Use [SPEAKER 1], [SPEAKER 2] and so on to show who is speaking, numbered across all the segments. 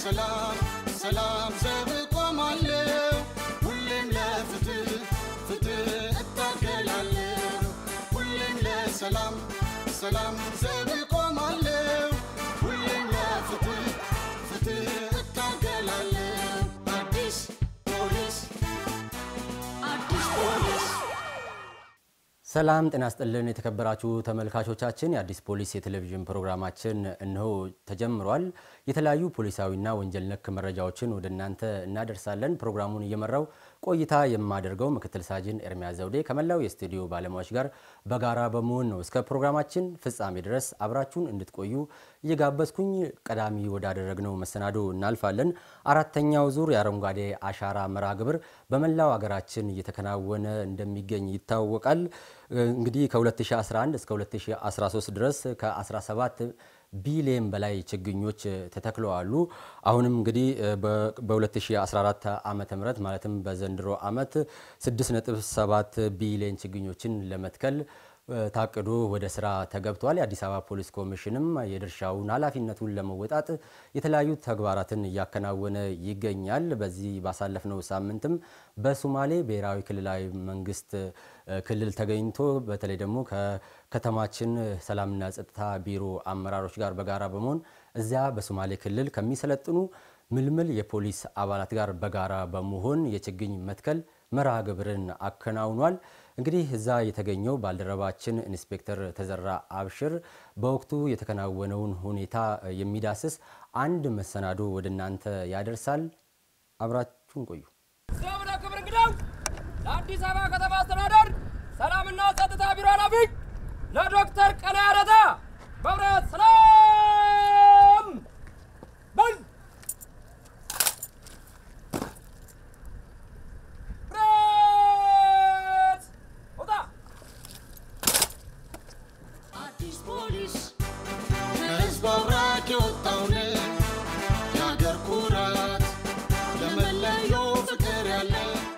[SPEAKER 1] ለሰላም ሰላም ዘብ ቆማለሁ ሁሌም ለፍትህ ፍትህ እታገላለሁ ሁሌም ለሰላም ሰላም ዘብ ቆማለሁ ሁሌም ለፍትህ ፍትህ እታገላለሁ አዲስ ፖሊስ አዲስ ፖሊስ
[SPEAKER 2] ሰላም ጤና ስጥልን የተከበራችሁ ተመልካቾቻችን፣ የአዲስ ፖሊስ የቴሌቪዥን ፕሮግራማችን እነሆ ተጀምሯል። የተለያዩ ፖሊሳዊና ወንጀል ነክ መረጃዎችን ወደ እናንተ እናደርሳለን። ፕሮግራሙን እየመራው ቆይታ የማደርገው ምክትል ሳጅን ኤርሚያስ ዘውዴ ከመላው የስቱዲዮ ባለሙያዎች ጋር በጋራ በመሆን ነው። እስከ ፕሮግራማችን ፍጻሜ ድረስ አብራችሁን እንድትቆዩ እየጋበዝኩኝ ቀዳሚ ወዳደረግነው መሰናዶ እናልፋለን። አራተኛው ዙር የአረንጓዴ አሻራ መርሃ ግብር በመላው ሀገራችን እየተከናወነ እንደሚገኝ ይታወቃል። እንግዲህ ከ2011 እስከ 2013 ድረስ ከ17 ቢሊየን በላይ ችግኞች ተተክለዋሉ። አሁንም እንግዲህ በ2014 ዓመተ ምህረት ማለትም በዘንድሮ ዓመት 6.7 ቢሊየን ችግኞችን ለመትከል ታቅዶ ወደ ስራ ተገብቷል። የአዲስ አበባ ፖሊስ ኮሚሽንም የድርሻውን ኃላፊነቱን ለመወጣት የተለያዩ ተግባራትን እያከናወነ ይገኛል። በዚህ ባሳለፍነው ሳምንትም በሶማሌ ብሔራዊ ክልላዊ መንግስት ክልል ተገኝቶ በተለይ ደግሞ ከከተማችን ሰላምና ጸጥታ ቢሮ አመራሮች ጋር በጋራ በመሆን እዚያ በሶማሌ ክልል ከሚሰለጥኑ ምልምል የፖሊስ አባላት ጋር በጋራ በመሆን የችግኝ መትከል መርሃ ግብርን አከናውኗል። እንግዲህ እዛ የተገኘው ባልደረባችን ኢንስፔክተር ተዘራ አብሽር በወቅቱ የተከናወነውን ሁኔታ የሚዳስስ አንድ መሰናዶ ወደ እናንተ ያደርሳል። አብራችሁን ቆዩ።
[SPEAKER 3] ስለምን ክብር እንግዳው ለአዲስ አበባ ከተማ አስተዳደር ሰላምና ጸጥታ ቢሮ ኃላፊ ለዶክተር ቀነያ ረታ በብረት ሰላም በል ብረት ውጣ
[SPEAKER 1] አዲስ ፖሊስ ከህዝብ አብራክ የወጣውን የአገር ኩራት ለመለየው ፍቅር ያለ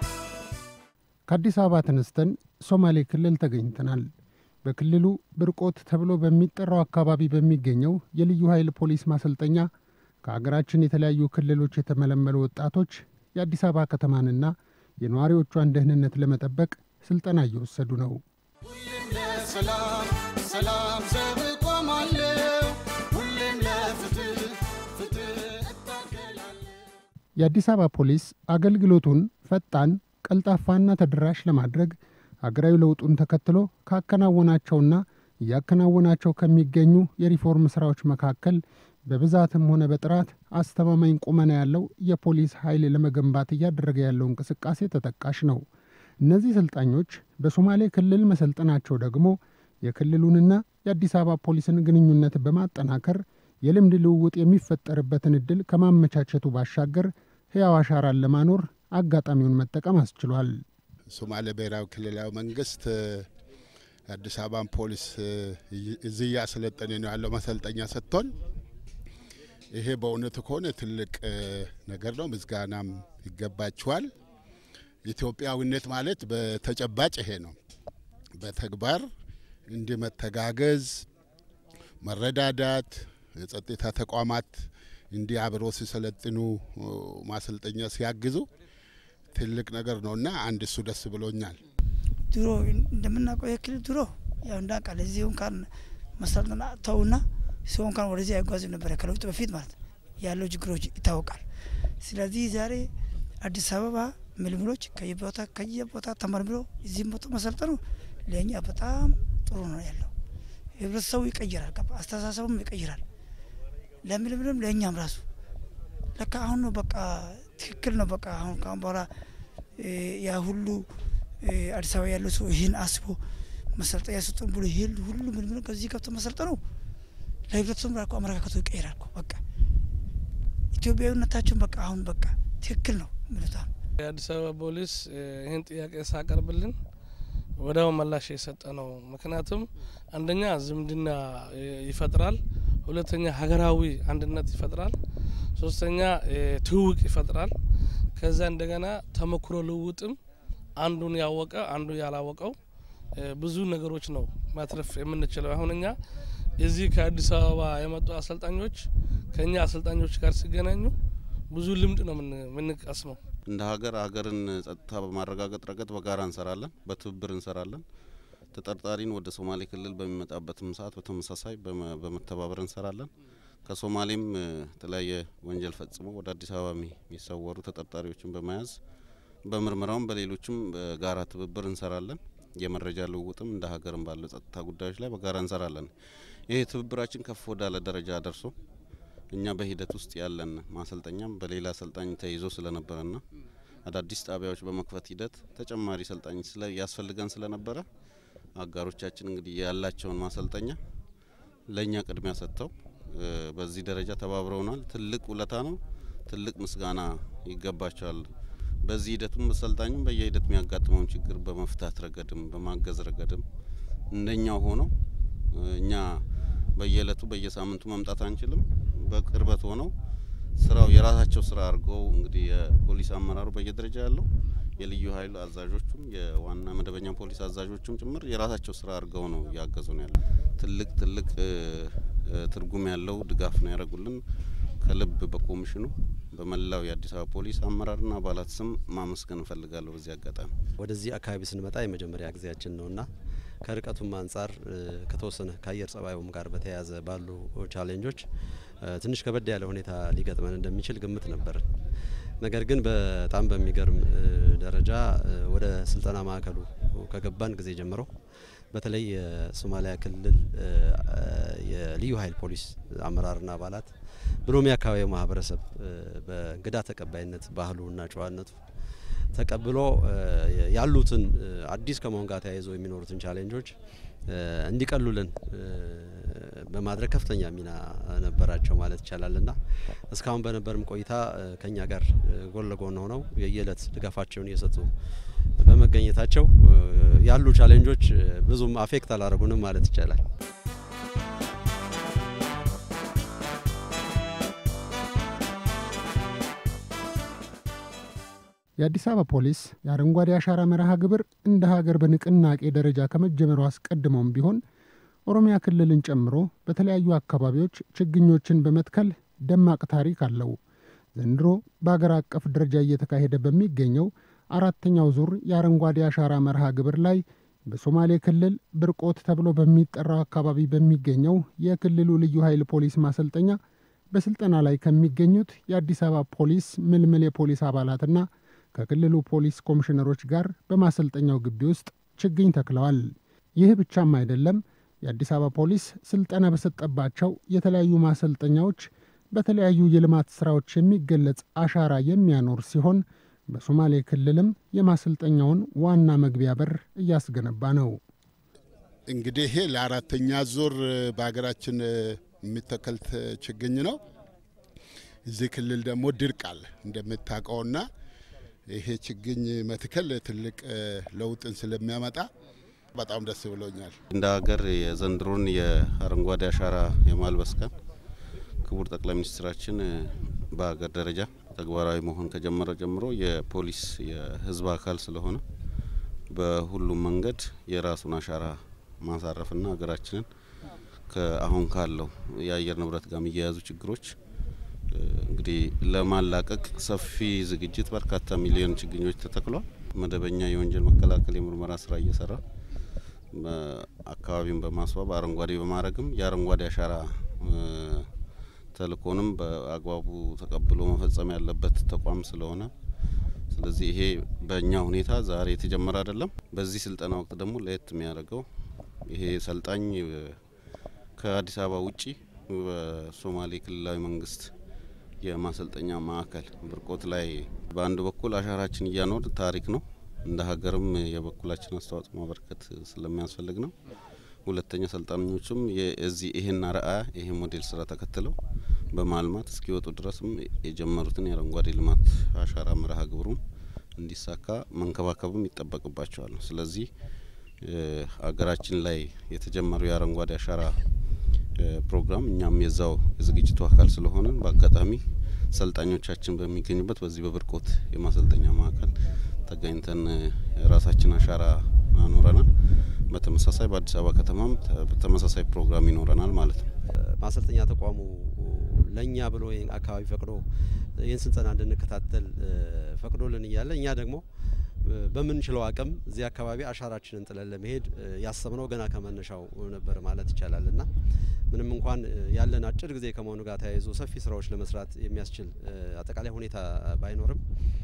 [SPEAKER 4] ከአዲስ አበባ ተነስተን ሶማሌ ክልል ተገኝተናል። በክልሉ ብርቆት ተብሎ በሚጠራው አካባቢ በሚገኘው የልዩ ኃይል ፖሊስ ማሰልጠኛ ከአገራችን የተለያዩ ክልሎች የተመለመሉ ወጣቶች የአዲስ አበባ ከተማንና የነዋሪዎቿን ደህንነት ለመጠበቅ ስልጠና እየወሰዱ ነው።
[SPEAKER 1] ሁሌም ለሰላም ሰላም ዘብ ቆማለሁ ሁሌም ለፍትህ ፍትህ እታገላለሁ
[SPEAKER 4] የአዲስ አበባ ፖሊስ አገልግሎቱን ፈጣን፣ ቀልጣፋና ተደራሽ ለማድረግ አገራዊ ለውጡን ተከትሎ ካከናወናቸውና እያከናወናቸው ከሚገኙ የሪፎርም ስራዎች መካከል በብዛትም ሆነ በጥራት አስተማማኝ ቁመና ያለው የፖሊስ ኃይል ለመገንባት እያደረገ ያለው እንቅስቃሴ ተጠቃሽ ነው። እነዚህ ሰልጣኞች በሶማሌ ክልል መሰልጠናቸው ደግሞ የክልሉንና የአዲስ አበባ ፖሊስን ግንኙነት በማጠናከር የልምድ ልውውጥ የሚፈጠርበትን ዕድል ከማመቻቸቱ ባሻገር ሕያው አሻራን ለማኖር አጋጣሚውን መጠቀም አስችሏል።
[SPEAKER 5] ሶማሌ ብሔራዊ ክልላዊ መንግስት የአዲስ አበባን ፖሊስ እዚህ እያሰለጠነ ነው ያለው ማሰልጠኛ ሰጥቶን፣ ይሄ በእውነቱ ከሆነ ትልቅ ነገር ነው። ምስጋናም ይገባችኋል። ኢትዮጵያዊነት ማለት በተጨባጭ ይሄ ነው። በተግባር እንዲህ መተጋገዝ፣ መረዳዳት፣ የጸጥታ ተቋማት እንዲህ አብሮ ሲሰለጥኑ ማሰልጠኛ ሲያግዙ ትልቅ ነገር ነው እና አንድ እሱ ደስ ብሎኛል።
[SPEAKER 6] ድሮ እንደምናውቀው ይህ ክልል ድሮ ያው እንዳውቃል እዚህ እንኳን መሰልጠን ተውና ሰው እንኳን ወደዚህ አይጓዝም ነበረ ከለውጥ በፊት ማለት ነው። ያለው ችግሮች ይታወቃል። ስለዚህ ዛሬ አዲስ አበባ ምልምሎች ከየቦታ ከየቦታ ተመርምሮ እዚህም ቦታ መሰልጠኑ ለእኛ በጣም ጥሩ ነው ያለው። ህብረተሰቡ ይቀይራል፣ ገባ አስተሳሰቡም ይቀይራል። ለምልምልም ለእኛም ራሱ ለካ አሁን ነው በቃ ትክክል ነው። በቃ አሁን ከአሁን በኋላ ያ ሁሉ አዲስ አበባ ያለው ሰው ይህን አስቦ መሰልጠኛ ሰጡን ብሎ ይሄ ሁሉ ምልምል ከዚህ ገብቶ መሰልጠኑ ለህብረተሰቡ ራኮ አመለካከቱ ይቀይራል እኮ በቃ ኢትዮጵያዊነታችን በቃ አሁን በቃ ትክክል ነው ምሉታ
[SPEAKER 7] የአዲስ አበባ ፖሊስ ይህን ጥያቄ ሳቀርብልን ወዲያው ምላሽ የሰጠ ነው። ምክንያቱም አንደኛ ዝምድና ይፈጥራል፣ ሁለተኛ ሀገራዊ አንድነት ይፈጥራል፣ ሶስተኛ ትውውቅ ይፈጥራል። ከዛ እንደገና ተሞክሮ ልውውጥም አንዱን ያወቀ አንዱ ያላወቀው ብዙ ነገሮች ነው ማትረፍ የምንችለው። አሁን እኛ እዚህ ከአዲስ አበባ የመጡ አሰልጣኞች ከእኛ አሰልጣኞች ጋር ሲገናኙ ብዙ ልምድ ነው የምንቀስመው።
[SPEAKER 8] እንደ ሀገር ሀገርን ጸጥታ በማረጋገጥ ረገድ በጋራ እንሰራለን፣ በትብብር እንሰራለን። ተጠርጣሪን ወደ ሶማሌ ክልል በሚመጣበትም ሰዓት በተመሳሳይ በመተባበር እንሰራለን። ከሶማሌም የተለያየ ወንጀል ፈጽሞ ወደ አዲስ አበባ የሚሰወሩ ተጠርጣሪዎችን በመያዝ በምርመራውም በሌሎችም በጋራ ትብብር እንሰራለን። የመረጃ ልውውጥም እንደ ሀገርም ባለው ጸጥታ ጉዳዮች ላይ በጋራ እንሰራለን። ይህ ትብብራችን ከፍ ወዳለ ደረጃ ደርሶ እኛ በሂደት ውስጥ ያለን ማሰልጠኛም በሌላ አሰልጣኝ ተይዞ ስለነበረና አዳዲስ ጣቢያዎች በመክፈት ሂደት ተጨማሪ ሰልጣኝ ያስፈልገን ስለነበረ አጋሮቻችን እንግዲህ ያላቸውን ማሰልጠኛ ለእኛ ቅድሚያ ሰጥተው በዚህ ደረጃ ተባብረውናል። ትልቅ ውለታ ነው። ትልቅ ምስጋና ይገባቸዋል። በዚህ ሂደቱም አሰልጣኙም በየሂደት የሚያጋጥመውን ችግር በመፍታት ረገድም በማገዝ ረገድም እንደኛው ሆነው እኛ በየእለቱ በየሳምንቱ መምጣት አንችልም። በቅርበት ሆነው ስራው የራሳቸው ስራ አድርገው እንግዲህ የፖሊስ አመራሩ በየደረጃ ያለው የልዩ ኃይል አዛዦቹም የዋና መደበኛ ፖሊስ አዛዦቹም ጭምር የራሳቸው ስራ አድርገው ነው እያገዙ ነው ያለ። ትልቅ ትልቅ ትርጉም ያለው ድጋፍ ነው ያደረጉልን። ከልብ በኮሚሽኑ በመላው የአዲስ አበባ ፖሊስ አመራርና አባላት ስም ማመስገን እፈልጋለሁ። በዚህ አጋጣሚ
[SPEAKER 9] ወደዚህ አካባቢ ስንመጣ የመጀመሪያ ጊዜያችን ነውና ከርቀቱም አንጻር ከተወሰነ ከአየር ጸባዩም ጋር በተያያዘ ባሉ ቻሌንጆች ትንሽ ከበድ ያለ ሁኔታ ሊገጥመን እንደሚችል ግምት ነበር። ነገር ግን በጣም በሚገርም ደረጃ ወደ ስልጠና ማዕከሉ ከገባን ጊዜ ጀምሮ በተለይ የሶማሊያ ክልል የልዩ ኃይል ፖሊስ አመራርና አባላት ብሎም የአካባቢው ማህበረሰብ በእንግዳ ተቀባይነት ባህሉና ጨዋነቱ ተቀብሎ ያሉትን አዲስ ከመሆን ጋር ተያይዞ የሚኖሩትን ቻሌንጆች እንዲቀሉልን በማድረግ ከፍተኛ ሚና ነበራቸው ማለት ይቻላልና እስካሁን በነበርም ቆይታ ከኛ ጋር ጎን ለጎን ሆነው የየዕለት ድጋፋቸውን እየሰጡ በመገኘታቸው ያሉ ቻሌንጆች ብዙም አፌክት አላደረጉንም ማለት ይቻላል።
[SPEAKER 4] የአዲስ አበባ ፖሊስ የአረንጓዴ አሻራ መርሃ ግብር እንደ ሀገር በንቅናቄ ደረጃ ከመጀመሩ አስቀድሞም ቢሆን ኦሮሚያ ክልልን ጨምሮ በተለያዩ አካባቢዎች ችግኞችን በመትከል ደማቅ ታሪክ አለው። ዘንድሮ በአገር አቀፍ ደረጃ እየተካሄደ በሚገኘው አራተኛው ዙር የአረንጓዴ አሻራ መርሃ ግብር ላይ በሶማሌ ክልል ብርቆት ተብሎ በሚጠራው አካባቢ በሚገኘው የክልሉ ልዩ ኃይል ፖሊስ ማሰልጠኛ በስልጠና ላይ ከሚገኙት የአዲስ አበባ ፖሊስ ምልምል የፖሊስ አባላትና ከክልሉ ፖሊስ ኮሚሽነሮች ጋር በማሰልጠኛው ግቢ ውስጥ ችግኝ ተክለዋል። ይህ ብቻም አይደለም። የአዲስ አበባ ፖሊስ ስልጠና በሰጠባቸው የተለያዩ ማሰልጠኛዎች በተለያዩ የልማት ስራዎች የሚገለጽ አሻራ የሚያኖር ሲሆን በሶማሌ ክልልም የማሰልጠኛውን ዋና መግቢያ በር እያስገነባ ነው።
[SPEAKER 5] እንግዲህ ይሄ ለአራተኛ ዙር በሀገራችን የሚተከል ችግኝ ነው። እዚህ ክልል ደግሞ ድርቅ አለ እንደምታውቀውና ይሄ ችግኝ መትከል ትልቅ ለውጥን ስለሚያመጣ በጣም ደስ ብሎኛል።
[SPEAKER 8] እንደ ሀገር የዘንድሮን የአረንጓዴ አሻራ የማልበስ ቀን ክቡር ጠቅላይ ሚኒስትራችን በሀገር ደረጃ ተግባራዊ መሆን ከጀመረ ጀምሮ የፖሊስ የሕዝብ አካል ስለሆነ በሁሉም መንገድ የራሱን አሻራ ማሳረፍና ሀገራችንን ከአሁን ካለው የአየር ንብረት ጋር የሚያያዙ ችግሮች እንግዲህ ለማላቀቅ ሰፊ ዝግጅት በርካታ ሚሊዮን ችግኞች ተተክሏል። መደበኛ የወንጀል መከላከል የምርመራ ስራ እየሰራ አካባቢውን በማስዋብ አረንጓዴ በማድረግም የአረንጓዴ አሻራ ተልእኮንም በአግባቡ ተቀብሎ መፈጸም ያለበት ተቋም ስለሆነ ስለዚህ ይሄ በእኛ ሁኔታ ዛሬ የተጀመረ አይደለም። በዚህ ስልጠና ወቅት ደግሞ ለየት የሚያደርገው ይሄ ሰልጣኝ ከአዲስ አበባ ውጪ በሶማሌ ክልላዊ መንግስት የማሰልጠኛ ማዕከል ብርቆት ላይ በአንድ በኩል አሻራችን እያኖር ታሪክ ነው እንደ ሀገርም የበኩላችን አስተዋጽኦ ማበረከት ስለሚያስፈልግ ነው። ሁለተኛ ሰልጣኞቹም የዚህ ይህን አርአያ ይሄ ሞዴል ስራ ተከትለው በማልማት እስኪወጡ ድረስም የጀመሩትን የአረንጓዴ ልማት አሻራ መርሃ ግብሩም እንዲሳካ መንከባከብም ይጠበቅባቸዋል። ስለዚህ ሀገራችን ላይ የተጀመረው የአረንጓዴ አሻራ ፕሮግራም እኛም የዛው የዝግጅቱ አካል ስለሆነ በአጋጣሚ ሰልጣኞቻችን በሚገኙበት በዚህ በብርቆት የማሰልጠኛ ማዕከል ተገኝተን የራሳችን አሻራ አኖረናል። በተመሳሳይ በአዲስ አበባ ከተማም ተመሳሳይ ፕሮግራም ይኖረናል ማለት ነው።
[SPEAKER 9] ማሰልጠኛ ተቋሙ ለእኛ ብሎ ይህን አካባቢ ፈቅዶ ይህን ስልጠና እንድንከታተል ፈቅዶልን እያለ እኛ ደግሞ በምንችለው አቅም እዚህ አካባቢ አሻራችንን ጥለን ለመሄድ ያሰብነው ገና ከመነሻው ነበር ማለት ይቻላል እና ምንም እንኳን ያለን አጭር ጊዜ ከመሆኑ ጋር ተያይዞ ሰፊ ስራዎች ለመስራት የሚያስችል አጠቃላይ ሁኔታ ባይኖርም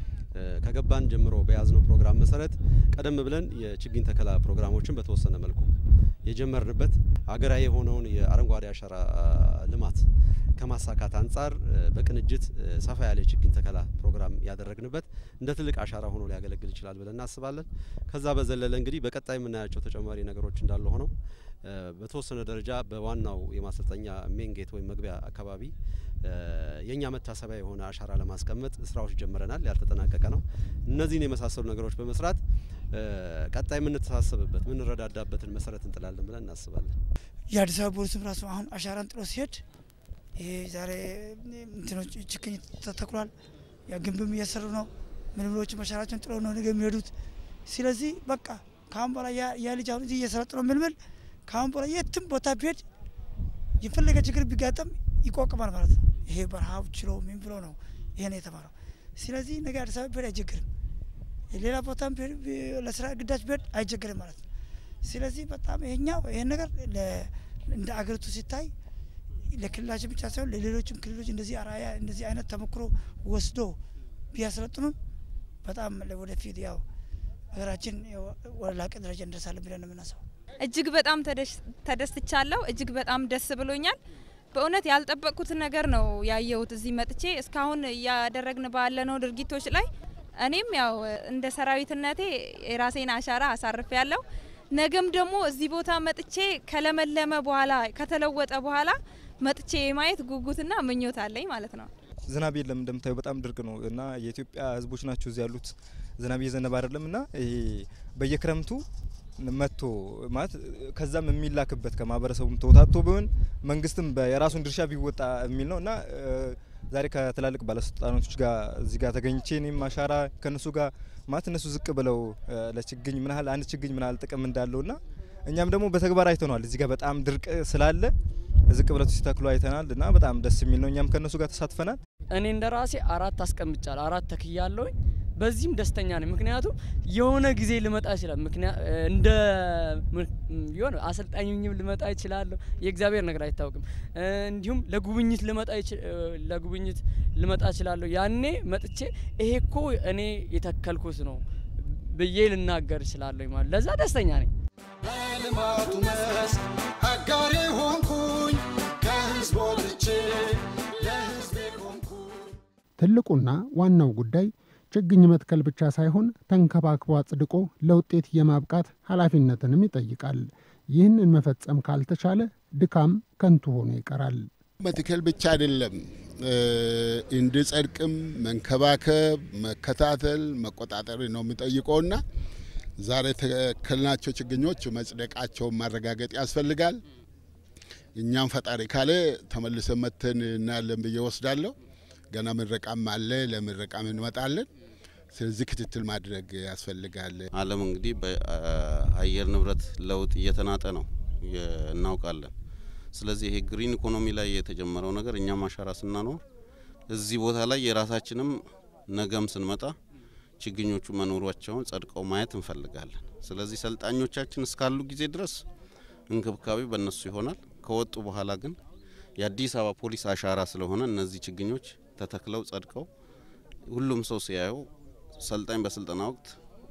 [SPEAKER 9] ከገባን ጀምሮ በያዝነው ፕሮግራም መሰረት ቀደም ብለን የችግኝ ተከላ ፕሮግራሞችን በተወሰነ መልኩ የጀመርንበት ሀገራዊ የሆነውን የአረንጓዴ አሻራ ልማት ከማሳካት አንጻር በቅንጅት ሰፋ ያለ የችግኝ ተከላ ፕሮግራም ያደረግንበት እንደ ትልቅ አሻራ ሆኖ ሊያገለግል ይችላል ብለን እናስባለን። ከዛ በዘለለ እንግዲህ በቀጣይ የምናያቸው ተጨማሪ ነገሮች እንዳለ ሆነው በተወሰነ ደረጃ በዋናው የማሰልጠኛ ሜን ጌት ወይም መግቢያ አካባቢ የእኛ መታሰቢያ የሆነ አሻራ ለማስቀመጥ ስራዎች ጀምረናል። ያልተጠናቀቀ ነው። እነዚህን የመሳሰሉ ነገሮች በመስራት ቀጣይ የምንተሳሰብበት የምንረዳዳበትን መሰረት እንጥላለን ብለን እናስባለን።
[SPEAKER 6] የአዲስ አበባ ፖሊስም ራሱ አሁን አሻራን ጥሎ ሲሄድ ይሄ ዛሬ እንትኖች ችግኝ ተተክሏል። ያ ግንብም እየሰሩ ነው። ምልምሎችም አሻራቸውን ጥሎ ነው ነገ የሚሄዱት። ስለዚህ በቃ ከአሁን በኋላ ያ ልጅ አሁን እዚህ እየሰለጠነው ምልምል ከአሁን በኋላ የትም ቦታ ቢሄድ የፈለገ ችግር ቢጋጠም ይቋቁማል ማለት ነው። ይሄ በረሃብ ችሎ ምን ብሎ ነው ይሄን የተማረው። ስለዚህ ነገ አዲስ አበባ ቢሄድ አይቸግርም። ሌላ ቦታም ለስራ ግዳጅ ቢሄድ አይቸግርም ማለት ነው። ስለዚህ በጣም ይሄኛው ይሄን ነገር እንደ አገሪቱ ሲታይ ለክልላችን ብቻ ሳይሆን ለሌሎችም ክልሎች እንደዚህ አራያ እንደዚህ አይነት ተሞክሮ ወስዶ ቢያሰለጥኑን በጣም ወደፊት ያው ሀገራችን ወደ ላቀ ደረጃ እንደርሳለን ብለን ነው የምናስበው።
[SPEAKER 10] እጅግ በጣም ተደስቻለሁ። እጅግ በጣም ደስ ብሎኛል። በእውነት ያልጠበቅኩት ነገር ነው ያየሁት እዚህ መጥቼ እስካሁን እያደረግን ባለነው ድርጊቶች ላይ እኔም ያው እንደ ሰራዊትነቴ የራሴን አሻራ አሳርፍ ያለው ነገም ደግሞ እዚህ ቦታ መጥቼ ከለመለመ በኋላ ከተለወጠ በኋላ መጥቼ የማየት ጉጉትና ምኞት አለኝ ማለት ነው።
[SPEAKER 11] ዝናብ የለም እንደምታዩ በጣም ድርቅ ነው እና የኢትዮጵያ ሕዝቦች ናቸው እዚህ ያሉት። ዝናብ እየዘነበ አይደለም እና ይሄ በየክረምቱ መጥቶ ማለት ከዛም የሚላክበት ከማህበረሰቡም ተወታቶ ቢሆን መንግስትም የራሱን ድርሻ ቢወጣ የሚል ነው እና ዛሬ ከትላልቅ ባለስልጣኖች ጋር እዚህ ጋር ተገኝቼ እኔም አሻራ ከነሱ ጋር ማለት እነሱ ዝቅ ብለው ለችግኝ ምን ያህል አንድ ችግኝ ምን ያህል ጥቅም እንዳለው ና እኛም ደግሞ በተግባር አይተነዋል። እዚህ ጋር በጣም ድርቅ ስላለ ዝቅ ብለው ሲተክሉ አይተናል እና በጣም ደስ የሚል ነው። እኛም ከነሱ ጋር ተሳትፈናል።
[SPEAKER 12] እኔ እንደ ራሴ አራት አስቀምጫለሁ፣ አራት ተክያለሁኝ። በዚህም ደስተኛ ነኝ። ምክንያቱም የሆነ ጊዜ ልመጣ ይችላል። ምክንያት እንደ የሆነ አሰልጣኝም ልመጣ ይችላለሁ። የእግዚአብሔር ነገር አይታወቅም። እንዲሁም ለጉብኝት ልመጣ ለጉብኝት ልመጣ እችላለሁ። ያኔ መጥቼ ይሄ እኮ እኔ የተከልኩት ነው ብዬ ልናገር እችላለሁ ማለት ለዛ ደስተኛ ነኝ።
[SPEAKER 1] በልማቱ መስክ አጋሬ ሆንኩኝ ከህዝብ ወጥቼ ለህዝቤ ቆምኩኝ።
[SPEAKER 4] ትልቁና ዋናው ጉዳይ ችግኝ መትከል ብቻ ሳይሆን ተንከባክቦ አጽድቆ ለውጤት የማብቃት ኃላፊነትንም ይጠይቃል። ይህንን መፈጸም ካልተቻለ ድካም ከንቱ ሆኖ ይቀራል።
[SPEAKER 5] መትከል ብቻ አይደለም፣ እንዲጸድቅም መንከባከብ፣ መከታተል፣ መቆጣጠር ነው የሚጠይቀውና ዛሬ የተከልናቸው ችግኞች መጽደቃቸውን ማረጋገጥ ያስፈልጋል። እኛም ፈጣሪ ካለ ተመልሰን መተን እናያለን ብዬ ወስዳለሁ። ገና ምረቃም አለ፣ ለምረቃም እንመጣለን። ስለዚህ ክትትል ማድረግ ያስፈልጋል።
[SPEAKER 8] ዓለም እንግዲህ በአየር ንብረት ለውጥ እየተናጠ ነው እናውቃለን። ስለዚህ ይሄ ግሪን ኢኮኖሚ ላይ የተጀመረው ነገር እኛም አሻራ ስናኖር እዚህ ቦታ ላይ የራሳችንም ነገም ስንመጣ ችግኞቹ መኖሯቸውን ጸድቀው ማየት እንፈልጋለን። ስለዚህ ሰልጣኞቻችን እስካሉ ጊዜ ድረስ እንክብካቤ በእነሱ ይሆናል። ከወጡ በኋላ ግን የአዲስ አበባ ፖሊስ አሻራ ስለሆነ እነዚህ ችግኞች ተተክለው ጸድቀው ሁሉም ሰው ሲያየው ሰልጣኝ በስልጠና ወቅት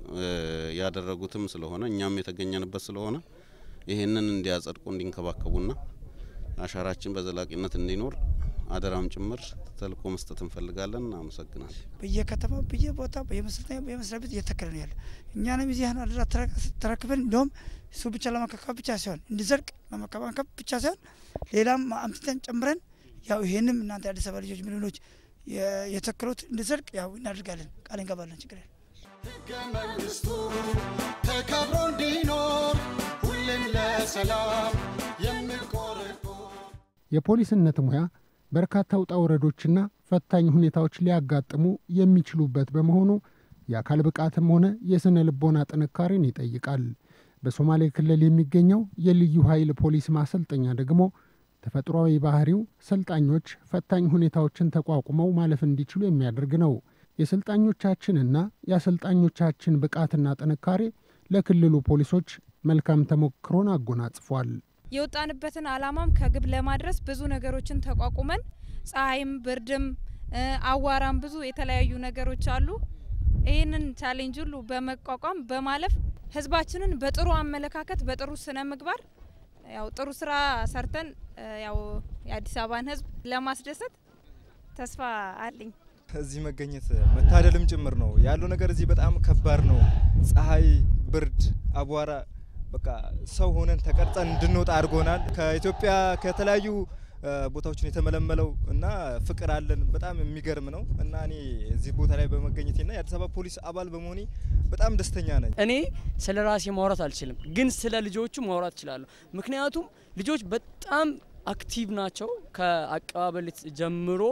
[SPEAKER 8] ያደረጉትም ስለሆነ እኛም የተገኘንበት ስለሆነ ይህንን እንዲያጸድቁ እንዲንከባከቡና አሻራችን በዘላቂነት እንዲኖር አደራም ጭምር ተልእኮ መስጠት እንፈልጋለን። አመሰግናል።
[SPEAKER 6] በየከተማው በየቦታ በየመስሪያ ቤት እየተከለ ነው ያለ። እኛንም እዚህ ያን አደራ ተረክበን እንደውም እሱ ብቻ ለመከከብ ብቻ ሳይሆን እንዲዘርቅ ለመከባከብ ብቻ ሳይሆን ሌላም አምጥተን ጨምረን ያው ይሄንም እናንተ የአዲስ አበባ ልጆች ምልሎች የተከሉት እንዲዘርቅ ያው እናደርጋለን፣ ቃል እንገባለን። ችግር የለም።
[SPEAKER 1] ሕገ መንግስቱ ተከብሮ እንዲኖር ሁሌም ለሰላም የምቆረቆር
[SPEAKER 4] የፖሊስነት ሙያ በርካታ ውጣ ውረዶችና ፈታኝ ሁኔታዎች ሊያጋጥሙ የሚችሉበት በመሆኑ የአካል ብቃትም ሆነ የሥነ ልቦና ጥንካሬን ይጠይቃል። በሶማሌ ክልል የሚገኘው የልዩ ኃይል ፖሊስ ማሰልጠኛ ደግሞ ተፈጥሯዊ ባህሪው ሰልጣኞች ፈታኝ ሁኔታዎችን ተቋቁመው ማለፍ እንዲችሉ የሚያደርግ ነው። የሰልጣኞቻችንና የአሰልጣኞቻችን ብቃትና ጥንካሬ ለክልሉ ፖሊሶች መልካም ተሞክሮን አጎናጽፏል።
[SPEAKER 10] የወጣንበትን አላማም ከግብ ለማድረስ ብዙ ነገሮችን ተቋቁመን ፀሐይም፣ ብርድም፣ አዋራም ብዙ የተለያዩ ነገሮች አሉ። ይህንን ቻሌንጅ ሁሉ በመቋቋም በማለፍ ህዝባችንን በጥሩ አመለካከት በጥሩ ስነ ምግባር ያው ጥሩ ስራ ሰርተን ያው የአዲስ አበባን ህዝብ ለማስደሰት ተስፋ አለኝ።
[SPEAKER 11] እዚህ መገኘት መታደልም ጭምር ነው ያለው ነገር እዚህ በጣም ከባድ ነው። ፀሐይ፣ ብርድ፣ አቧራ በቃ ሰው ሆነን ተቀርጸን እንድንወጣ አድርጎናል። ከኢትዮጵያ ከተለያዩ ቦታዎችን የተመለመለው እና ፍቅር አለን በጣም የሚገርም ነው እና እኔ እዚህ ቦታ ላይ በመገኘቴና የአዲስ አበባ ፖሊስ አባል በመሆኔ በጣም ደስተኛ ነኝ።
[SPEAKER 12] እኔ ስለ ራሴ ማውራት አልችልም፣ ግን ስለ ልጆቹ ማውራት እችላለሁ። ምክንያቱም ልጆች በጣም አክቲቭ ናቸው ከአቀባበል ጀምሮ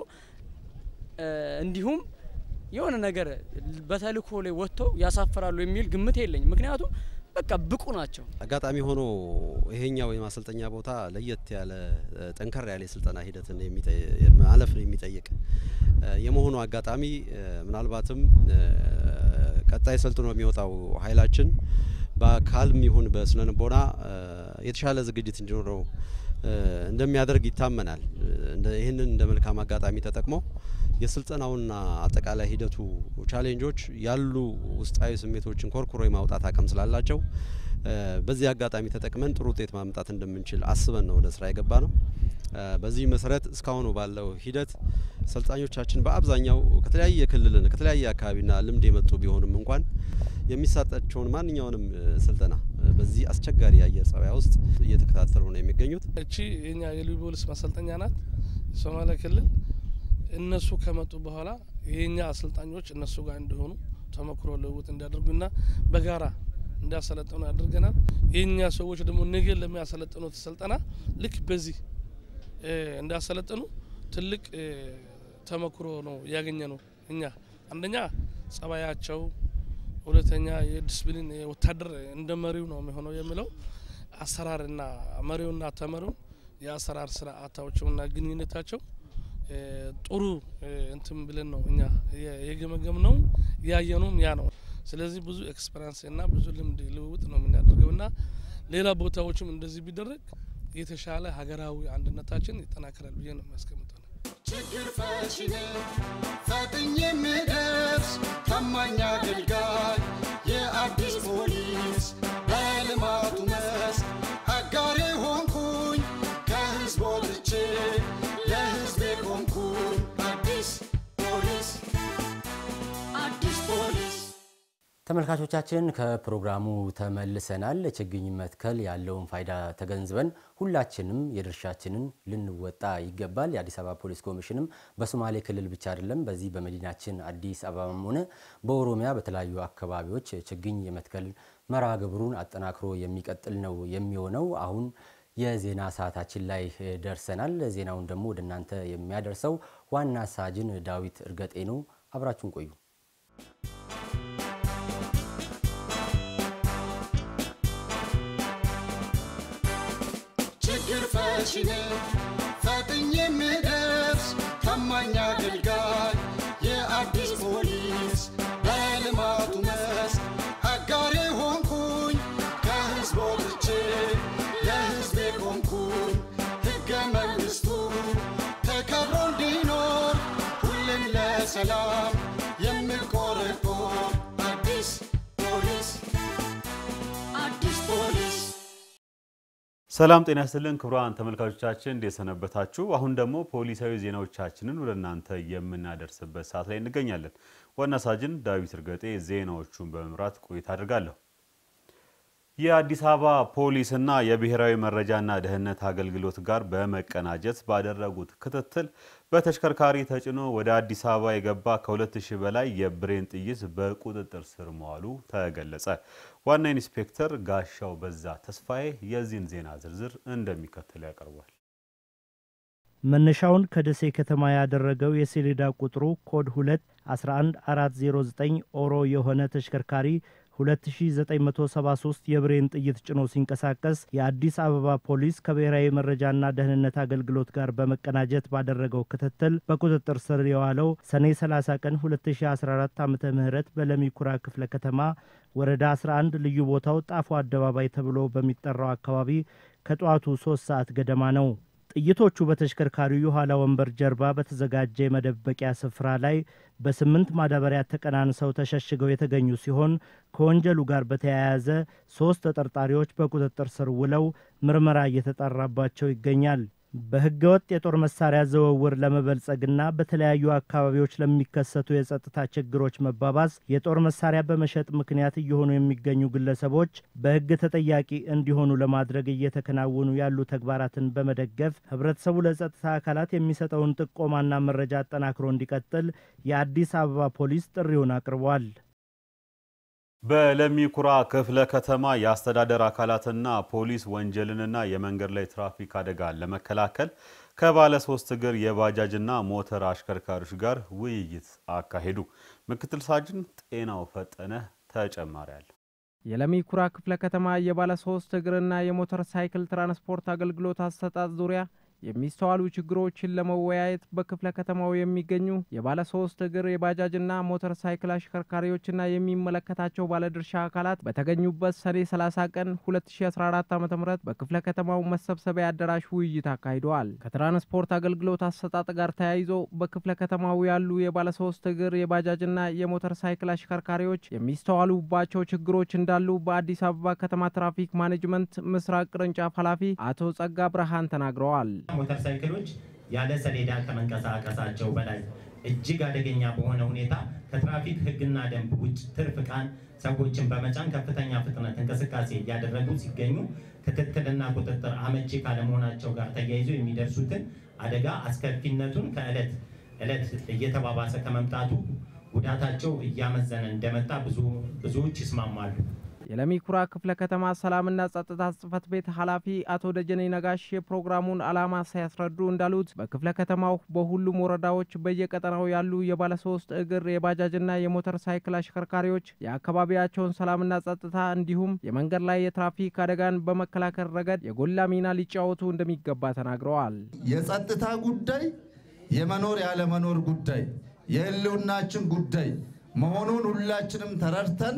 [SPEAKER 12] እንዲሁም የሆነ ነገር በተልእኮ ላይ ወጥተው ያሳፍራሉ የሚል ግምት የለኝም። ምክንያቱም በቃ ብቁ ናቸው።
[SPEAKER 9] አጋጣሚ ሆኖ ይሄኛው የማሰልጠኛ ቦታ ለየት ያለ ጠንከር ያለ የስልጠና ሂደትን ማለፍ የሚጠይቅ የመሆኑ አጋጣሚ ምናልባትም ቀጣይ ሰልጥኖ የሚወጣው ኃይላችን በአካልም ይሁን በስነ ልቦና የተሻለ ዝግጅት እንዲኖረው እንደሚያደርግ ይታመናል። ይህንን እንደ መልካም አጋጣሚ ተጠቅሞ የስልጠናውና አጠቃላይ ሂደቱ ቻሌንጆች ያሉ ውስጣዊ ስሜቶችን ኮርኩሮ የማውጣት አቅም ስላላቸው በዚህ አጋጣሚ ተጠቅመን ጥሩ ውጤት ማምጣት እንደምንችል አስበን ነው ወደ ስራ የገባ ነው። በዚህ መሰረት እስካሁኑ ባለው ሂደት ሰልጣኞቻችን በአብዛኛው ከተለያየ ክልልን ከተለያየ አካባቢና ልምድ የመጡ ቢሆንም እንኳን የሚሰጣቸውን ማንኛውንም ስልጠና በዚህ አስቸጋሪ የአየር ጸባይ ውስጥ እየተከታተሉ ነው የሚገኙት።
[SPEAKER 7] እቺ የኛ የልዩ ፖሊስ ማሰልጠኛ ናት። የሶማሌ ክልል እነሱ ከመጡ በኋላ የኛ አሰልጣኞች እነሱ ጋር እንዲሆኑ ተሞክሮ ልውውጥ እንዲያደርጉና በጋራ እንዲያሰለጥኑ ያደርገናል። የኛ ሰዎች ደግሞ ነገ ለሚያሰለጥኑት ስልጠና ልክ በዚህ እንዲያሰለጥኑ ትልቅ ተሞክሮ ነው ያገኘ ነው። እኛ አንደኛ ጸባያቸው፣ ሁለተኛ የዲስፕሊን ወታደር እንደ መሪው ነው የሚሆነው የሚለው አሰራርና መሪውና ተመሪው የአሰራር ስርዓታቸውና ግንኙነታቸው ጥሩ እንትን ብለን ነው እኛ የገመገም ነው ያየነውም ያ ነው። ስለዚህ ብዙ ኤክስፐሪንስ እና ብዙ ልምድ ልውውጥ ነው የምናደርገው እና ሌላ ቦታዎችም እንደዚህ ቢደረግ የተሻለ ሀገራዊ አንድነታችን ይጠናከራል ብዬ ነው የሚያስቀምጠው።
[SPEAKER 1] ችግር ፈቺ ነኝ ፈጥኜ የምደርስ ታማኝ አገልጋይ የአዲስ ፖሊስ በልማቱ መስክ አጋሬ ሆንኩኝ ከህዝብ ወጥቼ ለህዝቤ ቆምኩኝ አዲስ ፖሊስ አዲስ ፖሊስ
[SPEAKER 2] ተመልካቾቻችን ከፕሮግራሙ ተመልሰናል። ችግኝ መትከል ያለውን ፋይዳ ተገንዝበን ሁላችንም የድርሻችንን ልንወጣ ይገባል። የአዲስ አበባ ፖሊስ ኮሚሽንም በሶማሌ ክልል ብቻ አይደለም፣ በዚህ በመዲናችን አዲስ አበባም ሆነ በኦሮሚያ በተለያዩ አካባቢዎች ችግኝ የመትከል መርሃ ግብሩን አጠናክሮ የሚቀጥል ነው የሚሆነው። አሁን የዜና ሰዓታችን ላይ ደርሰናል። ዜናውን ደግሞ ወደ እናንተ የሚያደርሰው ዋና ሳጅን ዳዊት እርገጤ ነው። አብራችሁን ቆዩ።
[SPEAKER 1] ችግር ፈቺ ነኝ ፈጥኜ የምደርስ ታማኝ አገልጋይ የአዲስ ፖሊስ በልማቱ መስክ አጋሬ ሆንኩኝ ከህዝብ ወጥቼ ለህዝቤ ቆምኩኝ ሕገ መንግሥቱ ተከብሮ እንዲኖር ሁሌም ለሰላም የምቆረቆር አዲስ ፖሊስ አዲስ ፖሊስ
[SPEAKER 13] ሰላም ጤና ይስጥልን ክቡራን ተመልካቾቻችን እንዴት ሰነበታችሁ? አሁን ደግሞ ፖሊሳዊ ዜናዎቻችንን ወደ እናንተ የምናደርስበት ሰዓት ላይ እንገኛለን። ዋና ሳጅን ዳዊት እርገጤ ዜናዎቹን በመምራት ቆይታ አድርጋለሁ። የአዲስ አበባ ፖሊስና የብሔራዊ መረጃና ደህንነት አገልግሎት ጋር በመቀናጀት ባደረጉት ክትትል በተሽከርካሪ ተጭኖ ወደ አዲስ አበባ የገባ ከ2000 በላይ የብሬን ጥይት በቁጥጥር ስር መዋሉ ተገለጸ። ዋና ኢንስፔክተር ጋሻው በዛ ተስፋዬ የዚህን ዜና ዝርዝር እንደሚከተል ያቀርቧል።
[SPEAKER 14] መነሻውን ከደሴ ከተማ ያደረገው የሰሌዳ ቁጥሩ ኮድ 2 11409 ኦሮ የሆነ ተሽከርካሪ 2973 የብሬን ጥይት ጭኖ ሲንቀሳቀስ የአዲስ አበባ ፖሊስ ከብሔራዊ መረጃና ደህንነት አገልግሎት ጋር በመቀናጀት ባደረገው ክትትል በቁጥጥር ስር የዋለው ሰኔ 30 ቀን 2014 ዓ ም በለሚኩራ ክፍለ ከተማ ወረዳ 11 ልዩ ቦታው ጣፎ አደባባይ ተብሎ በሚጠራው አካባቢ ከጠዋቱ ሶስት ሰዓት ገደማ ነው። ጥይቶቹ በተሽከርካሪው የኋላ ወንበር ጀርባ በተዘጋጀ የመደበቂያ ስፍራ ላይ በስምንት ማዳበሪያ ተቀናንሰው ተሸሽገው የተገኙ ሲሆን ከወንጀሉ ጋር በተያያዘ ሶስት ተጠርጣሪዎች በቁጥጥር ስር ውለው ምርመራ እየተጣራባቸው ይገኛል። በሕገ ወጥ የጦር መሳሪያ ዝውውር ለመበልጸግና በተለያዩ አካባቢዎች ለሚከሰቱ የጸጥታ ችግሮች መባባስ የጦር መሳሪያ በመሸጥ ምክንያት እየሆኑ የሚገኙ ግለሰቦች በሕግ ተጠያቂ እንዲሆኑ ለማድረግ እየተከናወኑ ያሉ ተግባራትን በመደገፍ ሕብረተሰቡ ለጸጥታ አካላት የሚሰጠውን ጥቆማና መረጃ አጠናክሮ እንዲቀጥል የአዲስ አበባ ፖሊስ ጥሪውን አቅርቧል።
[SPEAKER 13] በለሚ ኩራ ክፍለ ከተማ የአስተዳደር አካላትና ፖሊስ ወንጀልንና የመንገድ ላይ ትራፊክ አደጋን ለመከላከል ከባለ ሶስት እግር የባጃጅና ሞተር አሽከርካሪዎች ጋር ውይይት አካሄዱ። ምክትል ሳጅን ጤናው ፈጠነ ተጨማሪ አለ።
[SPEAKER 15] የለሚ ኩራ ክፍለ ከተማ የባለ ሶስት እግርና የሞተር ሳይክል ትራንስፖርት አገልግሎት አሰጣጥ ዙሪያ የሚስተዋሉ ችግሮችን ለመወያየት በክፍለ ከተማው የሚገኙ የባለ ሶስት እግር የባጃጅና ሞተር ሳይክል አሽከርካሪዎችና የሚመለከታቸው ባለድርሻ አካላት በተገኙበት ሰኔ 30 ቀን 2014 ዓ ም በክፍለ ከተማው መሰብሰቢያ አዳራሽ ውይይት አካሂደዋል። ከትራንስፖርት አገልግሎት አሰጣጥ ጋር ተያይዞ በክፍለ ከተማው ያሉ የባለ ሶስት እግር የባጃጅና የሞተር ሳይክል አሽከርካሪዎች የሚስተዋሉባቸው ችግሮች እንዳሉ በአዲስ አበባ ከተማ ትራፊክ ማኔጅመንት ምስራቅ ቅርንጫፍ ኃላፊ አቶ ጸጋ ብርሃን ተናግረዋል።
[SPEAKER 16] ሞተር ሳይክሎች ያለ ሰሌዳ ከመንቀሳቀሳቸው በላይ እጅግ አደገኛ በሆነ ሁኔታ ከትራፊክ ሕግና ደንብ ውጭ ትርፍ ዕቃን ሰዎችን በመጫን ከፍተኛ ፍጥነት እንቅስቃሴ እያደረጉ ሲገኙ ክትትልና ቁጥጥር አመቺ ካለመሆናቸው ጋር ተያይዞ የሚደርሱትን አደጋ አስከፊነቱን ከዕለት ዕለት እየተባባሰ ከመምጣቱ ጉዳታቸው እያመዘነ እንደመጣ ብዙዎች ይስማማሉ።
[SPEAKER 15] የለሚ ኩራ ክፍለ ከተማ ሰላምና ጸጥታ ጽሕፈት ቤት ኃላፊ አቶ ደጀኔ ነጋሽ የፕሮግራሙን ዓላማ ሲያስረዱ እንዳሉት በክፍለ ከተማው በሁሉም ወረዳዎች በየቀጠናው ያሉ የባለሶስት እግር የባጃጅና የሞተር ሳይክል አሽከርካሪዎች የአካባቢያቸውን ሰላምና ጸጥታ እንዲሁም የመንገድ ላይ የትራፊክ አደጋን በመከላከል ረገድ የጎላ ሚና ሊጫወቱ እንደሚገባ ተናግረዋል።
[SPEAKER 17] የጸጥታ ጉዳይ የመኖር ያለመኖር ጉዳይ የህልውናችን ጉዳይ መሆኑን ሁላችንም ተረድተን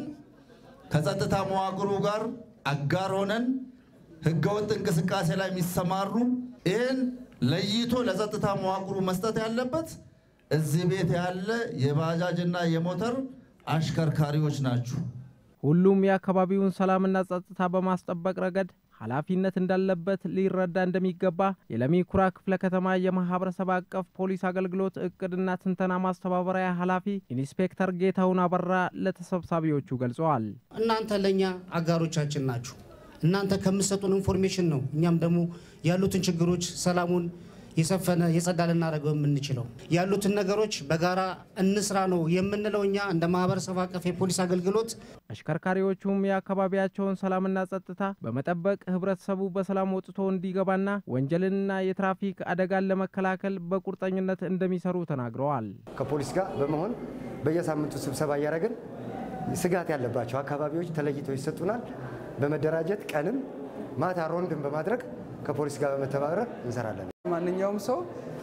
[SPEAKER 17] ከጸጥታ መዋቅሩ ጋር አጋር ሆነን ህገወጥ እንቅስቃሴ ላይ የሚሰማሩ ይህን ለይቶ ለጸጥታ መዋቅሩ መስጠት ያለበት እዚህ ቤት ያለ የባጃጅና የሞተር አሽከርካሪዎች ናችሁ።
[SPEAKER 15] ሁሉም የአካባቢውን ሰላምና ጸጥታ በማስጠበቅ ረገድ ኃላፊነት እንዳለበት ሊረዳ እንደሚገባ የለሚ ኩራ ክፍለ ከተማ የማህበረሰብ አቀፍ ፖሊስ አገልግሎት እቅድና ትንተና ማስተባበሪያ ኃላፊ ኢንስፔክተር ጌታውን አበራ ለተሰብሳቢዎቹ ገልጸዋል።
[SPEAKER 18] እናንተ ለእኛ አጋሮቻችን ናችሁ። እናንተ ከምትሰጡን ኢንፎርሜሽን ነው እኛም ደግሞ ያሉትን ችግሮች ሰላሙን የሰፈነ የጸዳ ልናደርገው የምንችለው ያሉትን ነገሮች በጋራ እንስራ ነው የምንለው እኛ እንደ ማህበረሰብ አቀፍ የፖሊስ አገልግሎት።
[SPEAKER 15] አሽከርካሪዎቹም የአካባቢያቸውን ሰላምና ጸጥታ በመጠበቅ ህብረተሰቡ በሰላም ወጥቶ እንዲገባና ወንጀልንና የትራፊክ አደጋን ለመከላከል በቁርጠኝነት እንደሚሰሩ ተናግረዋል።
[SPEAKER 19] ከፖሊስ ጋር በመሆን በየሳምንቱ ስብሰባ እያደረግን ስጋት ያለባቸው አካባቢዎች ተለይተው ይሰጡናል። በመደራጀት ቀንም ማታ ሮንድን በማድረግ ከፖሊስ ጋር በመተባበር እንሰራለን።
[SPEAKER 20] ማንኛውም ሰው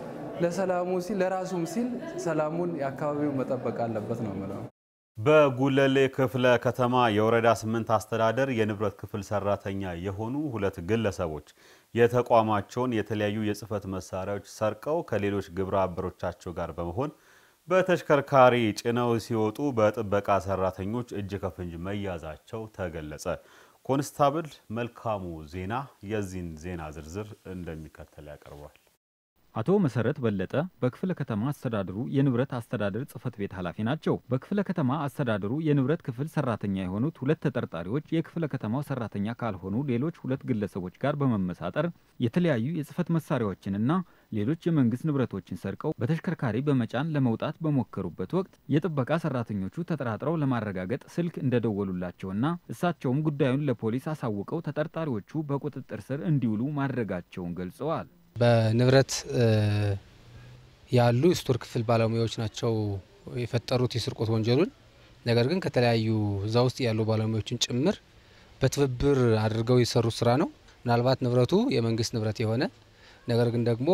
[SPEAKER 20] ለሰላሙ ሲል ለራሱም ሲል ሰላሙን የአካባቢው መጠበቅ አለበት ነው የምለው።
[SPEAKER 13] በጉለሌ ክፍለ ከተማ የወረዳ ስምንት አስተዳደር የንብረት ክፍል ሰራተኛ የሆኑ ሁለት ግለሰቦች የተቋማቸውን የተለያዩ የጽህፈት መሳሪያዎች ሰርቀው ከሌሎች ግብረ አበሮቻቸው ጋር በመሆን በተሽከርካሪ ጭነው ሲወጡ በጥበቃ ሰራተኞች እጅ ከፍንጅ መያዛቸው ተገለጸ። ኮንስታብል መልካሙ ዜና የዚህን ዜና ዝርዝር እንደሚከተል ያቀርባል።
[SPEAKER 21] አቶ መሰረት በለጠ በክፍለ ከተማ አስተዳደሩ የንብረት አስተዳደር ጽህፈት ቤት ኃላፊ ናቸው። በክፍለ ከተማ አስተዳደሩ የንብረት ክፍል ሰራተኛ የሆኑት ሁለት ተጠርጣሪዎች የክፍለ ከተማው ሰራተኛ ካልሆኑ ሌሎች ሁለት ግለሰቦች ጋር በመመሳጠር የተለያዩ የጽህፈት መሳሪያዎችንና ሌሎች የመንግስት ንብረቶችን ሰርቀው በተሽከርካሪ በመጫን ለመውጣት በሞከሩበት ወቅት የጥበቃ ሰራተኞቹ ተጠራጥረው ለማረጋገጥ ስልክ እንደደወሉላቸውና እሳቸውም ጉዳዩን ለፖሊስ አሳውቀው ተጠርጣሪዎቹ በቁጥጥር ስር እንዲውሉ ማድረጋቸውን ገልጸዋል።
[SPEAKER 22] በንብረት ያሉ ስቶር ክፍል ባለሙያዎች ናቸው የፈጠሩት የስርቆት ወንጀሉን።
[SPEAKER 3] ነገር ግን ከተለያዩ እዛ ውስጥ ያሉ ባለሙያዎችን ጭምር በትብብር አድርገው የሰሩ ስራ ነው። ምናልባት ንብረቱ የመንግስት ንብረት የሆነ ነገር ግን ደግሞ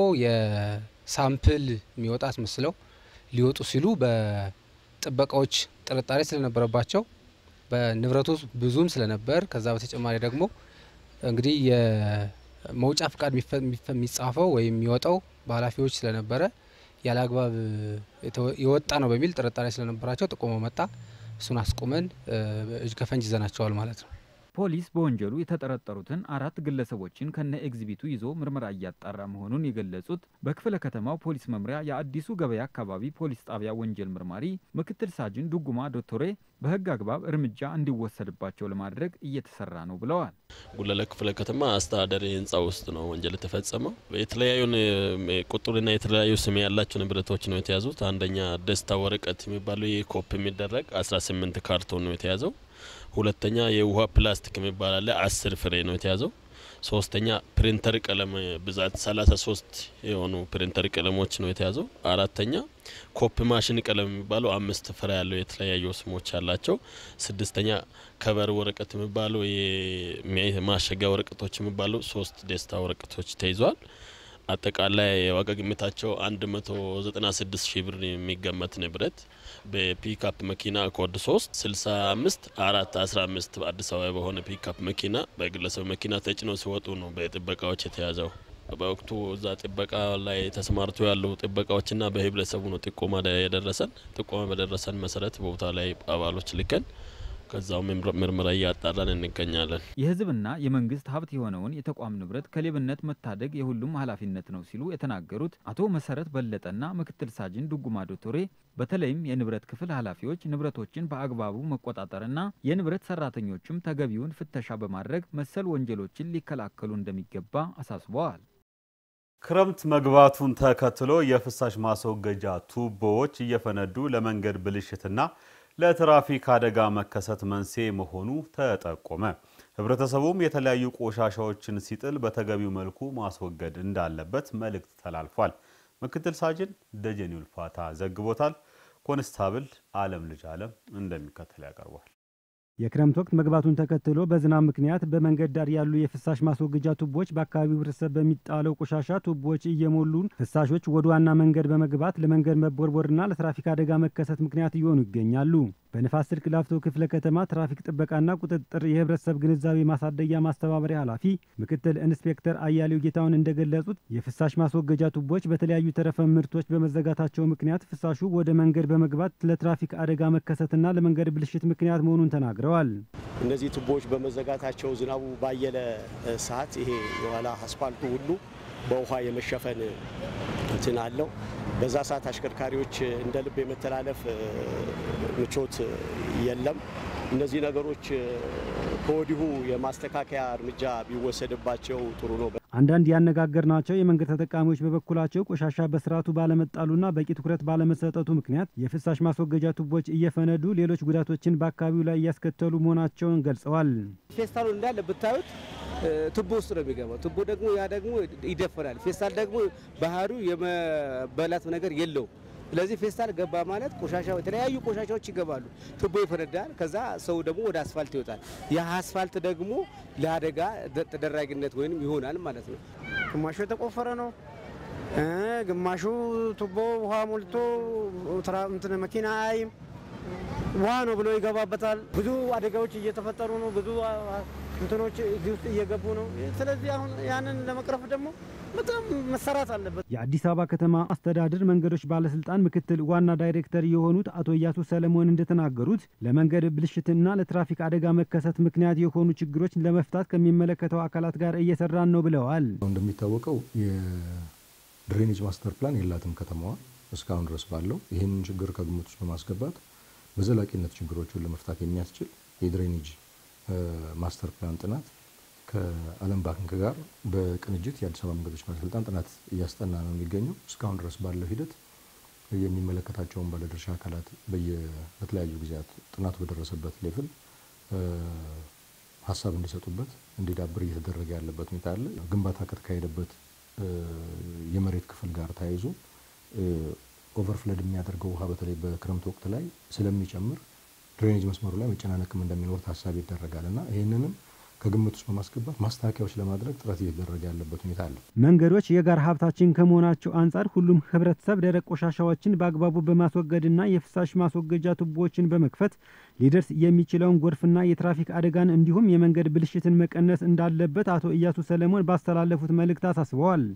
[SPEAKER 3] የሳምፕል የሚወጣ አስመስለው ሊወጡ ሲሉ በጥበቃዎች ጥርጣሬ ስለነበረባቸው በንብረቱ ብዙም ስለነበር ከዛ በተጨማሪ ደግሞ እንግዲህ የመውጫ ፍቃድ የሚጻፈው ወይም የሚወጣው በኃላፊዎች ስለነበረ ያለ አግባብ የወጣ ነው በሚል ጥርጣሬ ስለነበራቸው ጥቆሞ መጣ። እሱን አስቁመን እጅ ከፈንጅ ይዘናቸዋል ማለት ነው።
[SPEAKER 21] ፖሊስ በወንጀሉ የተጠረጠሩትን አራት ግለሰቦችን ከነ ኤግዚቢቱ ይዞ ምርመራ እያጣራ መሆኑን የገለጹት በክፍለ ከተማው ፖሊስ መምሪያ የአዲሱ ገበያ አካባቢ ፖሊስ ጣቢያ ወንጀል ምርማሪ ምክትል ሳጅን ዱጉማ ዶቶሬ በሕግ አግባብ እርምጃ እንዲወሰድባቸው ለማድረግ እየተሰራ ነው ብለዋል።
[SPEAKER 22] ጉለሌ ክፍለ ከተማ አስተዳደር ህንፃ ውስጥ ነው ወንጀል የተፈጸመው። የተለያዩ ቁጥርና የተለያዩ ስም ያላቸው ንብረቶች ነው የተያዙት። አንደኛ ደስታ ወረቀት የሚባለው ይህ ኮፕ የሚደረግ 18 ካርቶን ነው የተያዘው። ሁለተኛ የውሃ ፕላስቲክ የሚባል አለ አስር ፍሬ ነው የተያዘው። ሶስተኛ ፕሪንተር ቀለም ብዛት 33 የሆኑ ፕሪንተር ቀለሞች ነው የተያዘው። አራተኛ ኮፕ ማሽን ቀለም የሚባለው አምስት ፍሬ ያለው የተለያዩ ስሞች ያላቸው። ስድስተኛ ከበር ወረቀት የሚባለው ማሸጊያ ወረቀቶች የሚባለው ሶስት ደስታ ወረቀቶች ተይዟል። አጠቃላይ የዋጋ ግምታቸው 196 ሺህ ብር የሚገመት ንብረት በፒክአፕ መኪና ኮድ 3 65 4 15 በአዲስ አበባ በሆነ ፒክአፕ መኪና በግለሰብ መኪና ተጭኖ ሲወጡ ነው በጥበቃዎች የተያዘው። በወቅቱ እዛ ጥበቃ ላይ ተሰማርቶ ያሉ ጥበቃዎችና በህብረተሰቡ ነው ጥቆማ የደረሰን። ጥቆማ በደረሰን መሰረት ቦታ ላይ አባሎች ልከን ከዛው ምርመራ እያጣራን እንገኛለን።
[SPEAKER 21] የህዝብና የመንግስት ሀብት የሆነውን የተቋም ንብረት ከሌብነት መታደግ የሁሉም ኃላፊነት ነው ሲሉ የተናገሩት አቶ መሰረት በለጠና ምክትል ሳጅን ዱጉማ ዶቶሬ በተለይም የንብረት ክፍል ኃላፊዎች ንብረቶችን በአግባቡ መቆጣጠርና የንብረት ሰራተኞችም ተገቢውን ፍተሻ በማድረግ መሰል ወንጀሎችን ሊከላከሉ እንደሚገባ አሳስበዋል።
[SPEAKER 13] ክረምት መግባቱን ተከትሎ የፍሳሽ ማስወገጃ ቱቦዎች እየፈነዱ ለመንገድ ብልሽትና ለትራፊክ አደጋ መከሰት መንስኤ መሆኑ ተጠቆመ። ህብረተሰቡም የተለያዩ ቆሻሻዎችን ሲጥል በተገቢው መልኩ ማስወገድ እንዳለበት መልእክት ተላልፏል። ምክትል ሳጅን ደጀኔ ውልፋታ ዘግቦታል። ኮንስታብል አለም ልጅ አለም እንደሚከተል ያቀርቧል።
[SPEAKER 23] የክረምት ወቅት መግባቱን ተከትሎ በዝናብ ምክንያት በመንገድ ዳር ያሉ የፍሳሽ ማስወገጃ ቱቦዎች በአካባቢው ህብረተሰብ በሚጣለው ቆሻሻ ቱቦዎች እየሞሉ ፍሳሾች ወደ ዋና መንገድ በመግባት ለመንገድ መቦርቦርና ለትራፊክ አደጋ መከሰት ምክንያት እየሆኑ ይገኛሉ። በንፋስ ስልክ ላፍቶ ክፍለ ከተማ ትራፊክ ጥበቃና ቁጥጥር የህብረተሰብ ግንዛቤ ማሳደጊያ ማስተባበሪያ ኃላፊ ምክትል ኢንስፔክተር አያሌው ጌታውን እንደገለጹት የፍሳሽ ማስወገጃ ቱቦዎች በተለያዩ ተረፈ ምርቶች በመዘጋታቸው ምክንያት ፍሳሹ ወደ መንገድ በመግባት ለትራፊክ አደጋ መከሰትና ለመንገድ ብልሽት ምክንያት መሆኑን ተናግረዋል።
[SPEAKER 24] እነዚህ ቱቦዎች በመዘጋታቸው ዝናቡ ባየለ ሰዓት ይሄ የኋላ አስፋልቱ ሁሉ በውሃ የመሸፈን እንትን አለው። በዛ ሰዓት አሽከርካሪዎች እንደ ልብ የመተላለፍ ምቾት የለም። እነዚህ ነገሮች ከወዲሁ የማስተካከያ እርምጃ ቢወሰድባቸው ጥሩ ነው።
[SPEAKER 23] አንዳንድ ያነጋገርናቸው የመንገድ ተጠቃሚዎች በበኩላቸው ቆሻሻ በስርዓቱ ባለመጣሉና በቂ ትኩረት ባለመሰጠቱ ምክንያት የፍሳሽ ማስወገጃ ቱቦች እየፈነዱ ሌሎች ጉዳቶችን በአካባቢው ላይ እያስከተሉ መሆናቸውን ገልጸዋል።
[SPEAKER 25] ፌስታሉ እንዳለ ብታዩት ቱቦ ውስጥ ነው የሚገባው። ቱቦ ደግሞ ያ ደግሞ ይደፈናል። ፌስታል ደግሞ ባህሪው የመበላት ነገር የለውም። ስለዚህ ፌስታል ገባ ማለት ቆሻሻ የተለያዩ ቆሻሻዎች ይገባሉ። ቱቦ ይፈነዳል። ከዛ ሰው ደግሞ ወደ አስፋልት ይወጣል። ያ አስፋልት ደግሞ ለአደጋ ተደራጊነት ወይም ይሆናል ማለት ነው።
[SPEAKER 26] ግማሹ የተቆፈረ ነው፣ ግማሹ ቱቦ ውሃ ሞልቶ እንትን መኪና አይም ውሃ ነው ብሎ ይገባበታል። ብዙ አደጋዎች እየተፈጠሩ ነው። ብዙ እንትኖች እዚህ ውስጥ እየገቡ ነው። ስለዚህ አሁን ያንን ለመቅረፍ ደግሞ በጣም መሰራት አለበት።
[SPEAKER 23] የአዲስ አበባ ከተማ አስተዳደር መንገዶች ባለስልጣን ምክትል ዋና ዳይሬክተር የሆኑት አቶ እያሱ ሰለሞን እንደተናገሩት ለመንገድ ብልሽትና ለትራፊክ አደጋ መከሰት ምክንያት የሆኑ ችግሮች ለመፍታት ከሚመለከተው አካላት ጋር እየሰራን ነው ብለዋል።
[SPEAKER 27] እንደሚታወቀው የድሬኔጅ ማስተር ፕላን የላትም ከተማዋ እስካሁን ድረስ ባለው ይህንን ችግር ከግምት ውስጥ በማስገባት በዘላቂነት ችግሮቹን ለመፍታት የሚያስችል የድሬኔጅ ማስተር ፕላን ጥናት ከዓለም ባንክ ጋር በቅንጅት የአዲስ አበባ መንገዶች ባለስልጣን ጥናት እያስጠና ነው የሚገኘው። እስካሁን ድረስ ባለው ሂደት የሚመለከታቸውን ባለድርሻ አካላት በተለያዩ ጊዜያት ጥናቱ በደረሰበት ሌቭል ሀሳብ እንዲሰጡበት እንዲዳብር እየተደረገ ያለበት ሁኔታ አለ። ግንባታ ከተካሄደበት የመሬት ክፍል ጋር ተያይዞ ኦቨርፍለድ የሚያደርገው ውሃ በተለይ በክረምት ወቅት ላይ ስለሚጨምር ድሬኔጅ መስመሩ ላይ መጨናነቅም እንደሚኖር ታሳቢ ይደረጋል እና ይህንንም ከግምት ውስጥ በማስገባት ማስተካከያዎች ለማድረግ ጥረት እየተደረገ ያለበት ሁኔታ አለ።
[SPEAKER 23] መንገዶች የጋራ ሀብታችን ከመሆናቸው አንጻር ሁሉም ህብረተሰብ ደረቅ ቆሻሻዎችን በአግባቡ በማስወገድና የፍሳሽ ማስወገጃ ቱቦዎችን በመክፈት ሊደርስ የሚችለውን ጎርፍና የትራፊክ አደጋን እንዲሁም የመንገድ ብልሽትን መቀነስ እንዳለበት አቶ እያሱ ሰለሞን ባስተላለፉት መልእክት አሳስበዋል።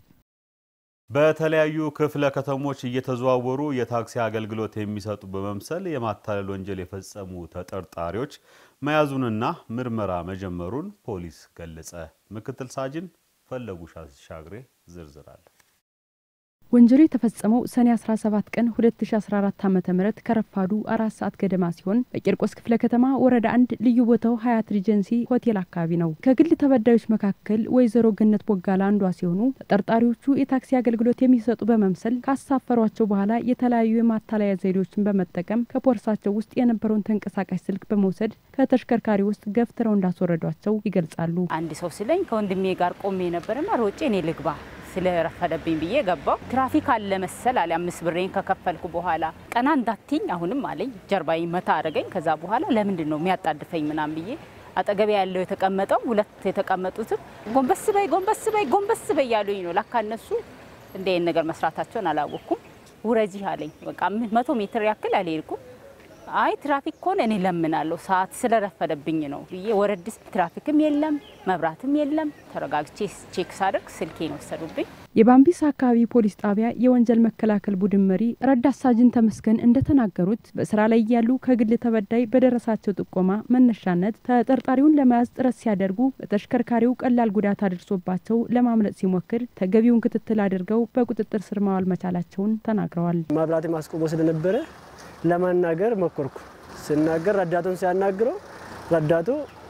[SPEAKER 13] በተለያዩ ክፍለ ከተሞች እየተዘዋወሩ የታክሲ አገልግሎት የሚሰጡ በመምሰል የማታለል ወንጀል የፈጸሙ ተጠርጣሪዎች መያዙንና ምርመራ መጀመሩን ፖሊስ ገለጸ። ምክትል ሳጅን ፈለጉ ሻግሬ ዝርዝር አለ።
[SPEAKER 4] ወንጀሉ የተፈጸመው ሰኔ 17 ቀን 2014 ዓ.ም ከረፋዱ አራት ሰዓት ገደማ ሲሆን በቂርቆስ ክፍለ ከተማ ወረዳ አንድ ልዩ ቦታው ሀያት ሪጀንሲ ሆቴል አካባቢ ነው። ከግል ተበዳዮች መካከል ወይዘሮ ገነት ቦጋላ አንዷ ሲሆኑ ተጠርጣሪዎቹ የታክሲ አገልግሎት የሚሰጡ በመምሰል ካሳፈሯቸው በኋላ የተለያዩ የማታለያ ዘዴዎችን በመጠቀም ከፖርሳቸው ውስጥ የነበረውን ተንቀሳቃሽ ስልክ በመውሰድ ከተሽከርካሪ ውስጥ ገፍትረው እንዳስወረዷቸው ይገልጻሉ።
[SPEAKER 5] አንድ ሰው ሲለኝ ከወንድሜ ጋር ቆሜ ነበርና ሮጬ እኔ ልግባ ስለረፈደብኝ ብዬ ገባው። ትራፊክ አለ መሰል አለ። አምስት ብሬን ከከፈልኩ በኋላ ቀና እንዳትኝ አሁንም አለኝ። ጀርባዬ መታ አደረገኝ። ከዛ በኋላ ለምንድን ነው የሚያጣድፈኝ ምናም ብዬ አጠገቤ ያለው የተቀመጠው ሁለት የተቀመጡትም ጎንበስ በይ ጎንበስ በይ ጎንበስ በይ ያሉኝ ነው። ላካ እነሱ እንደ ይህን ነገር መስራታቸውን አላወቅኩም። ውረጂ አለኝ። በቃ መቶ ሜትር ያክል አልሄድኩም። አይ ትራፊክ ከሆነ እኔ ለምናለሁ ሰዓት ስለረፈደብኝ ነው ብዬ ወረድ ስል ትራፊክም የለም መብራትም የለም። ተረጋግቼ ቼክ ሳደርግ ስልኬን ወሰዱብኝ።
[SPEAKER 4] የባምቢስ አካባቢ ፖሊስ ጣቢያ የወንጀል መከላከል ቡድን መሪ ረዳት ሳጅን ተመስገን እንደተናገሩት በስራ ላይ ያሉ ከግል ተበዳይ በደረሳቸው ጥቆማ መነሻነት ተጠርጣሪውን ለመያዝ ጥረት ሲያደርጉ በተሽከርካሪው ቀላል ጉዳት አድርሶባቸው ለማምለጥ ሲሞክር ተገቢውን ክትትል አድርገው በቁጥጥር ስር ማዋል መቻላቸውን ተናግረዋል።
[SPEAKER 25] መብራት ማስቆሞ ስለነበረ ለማናገር ሞከርኩ። ስናገር ረዳቱን ሲያናግረው ረዳቱ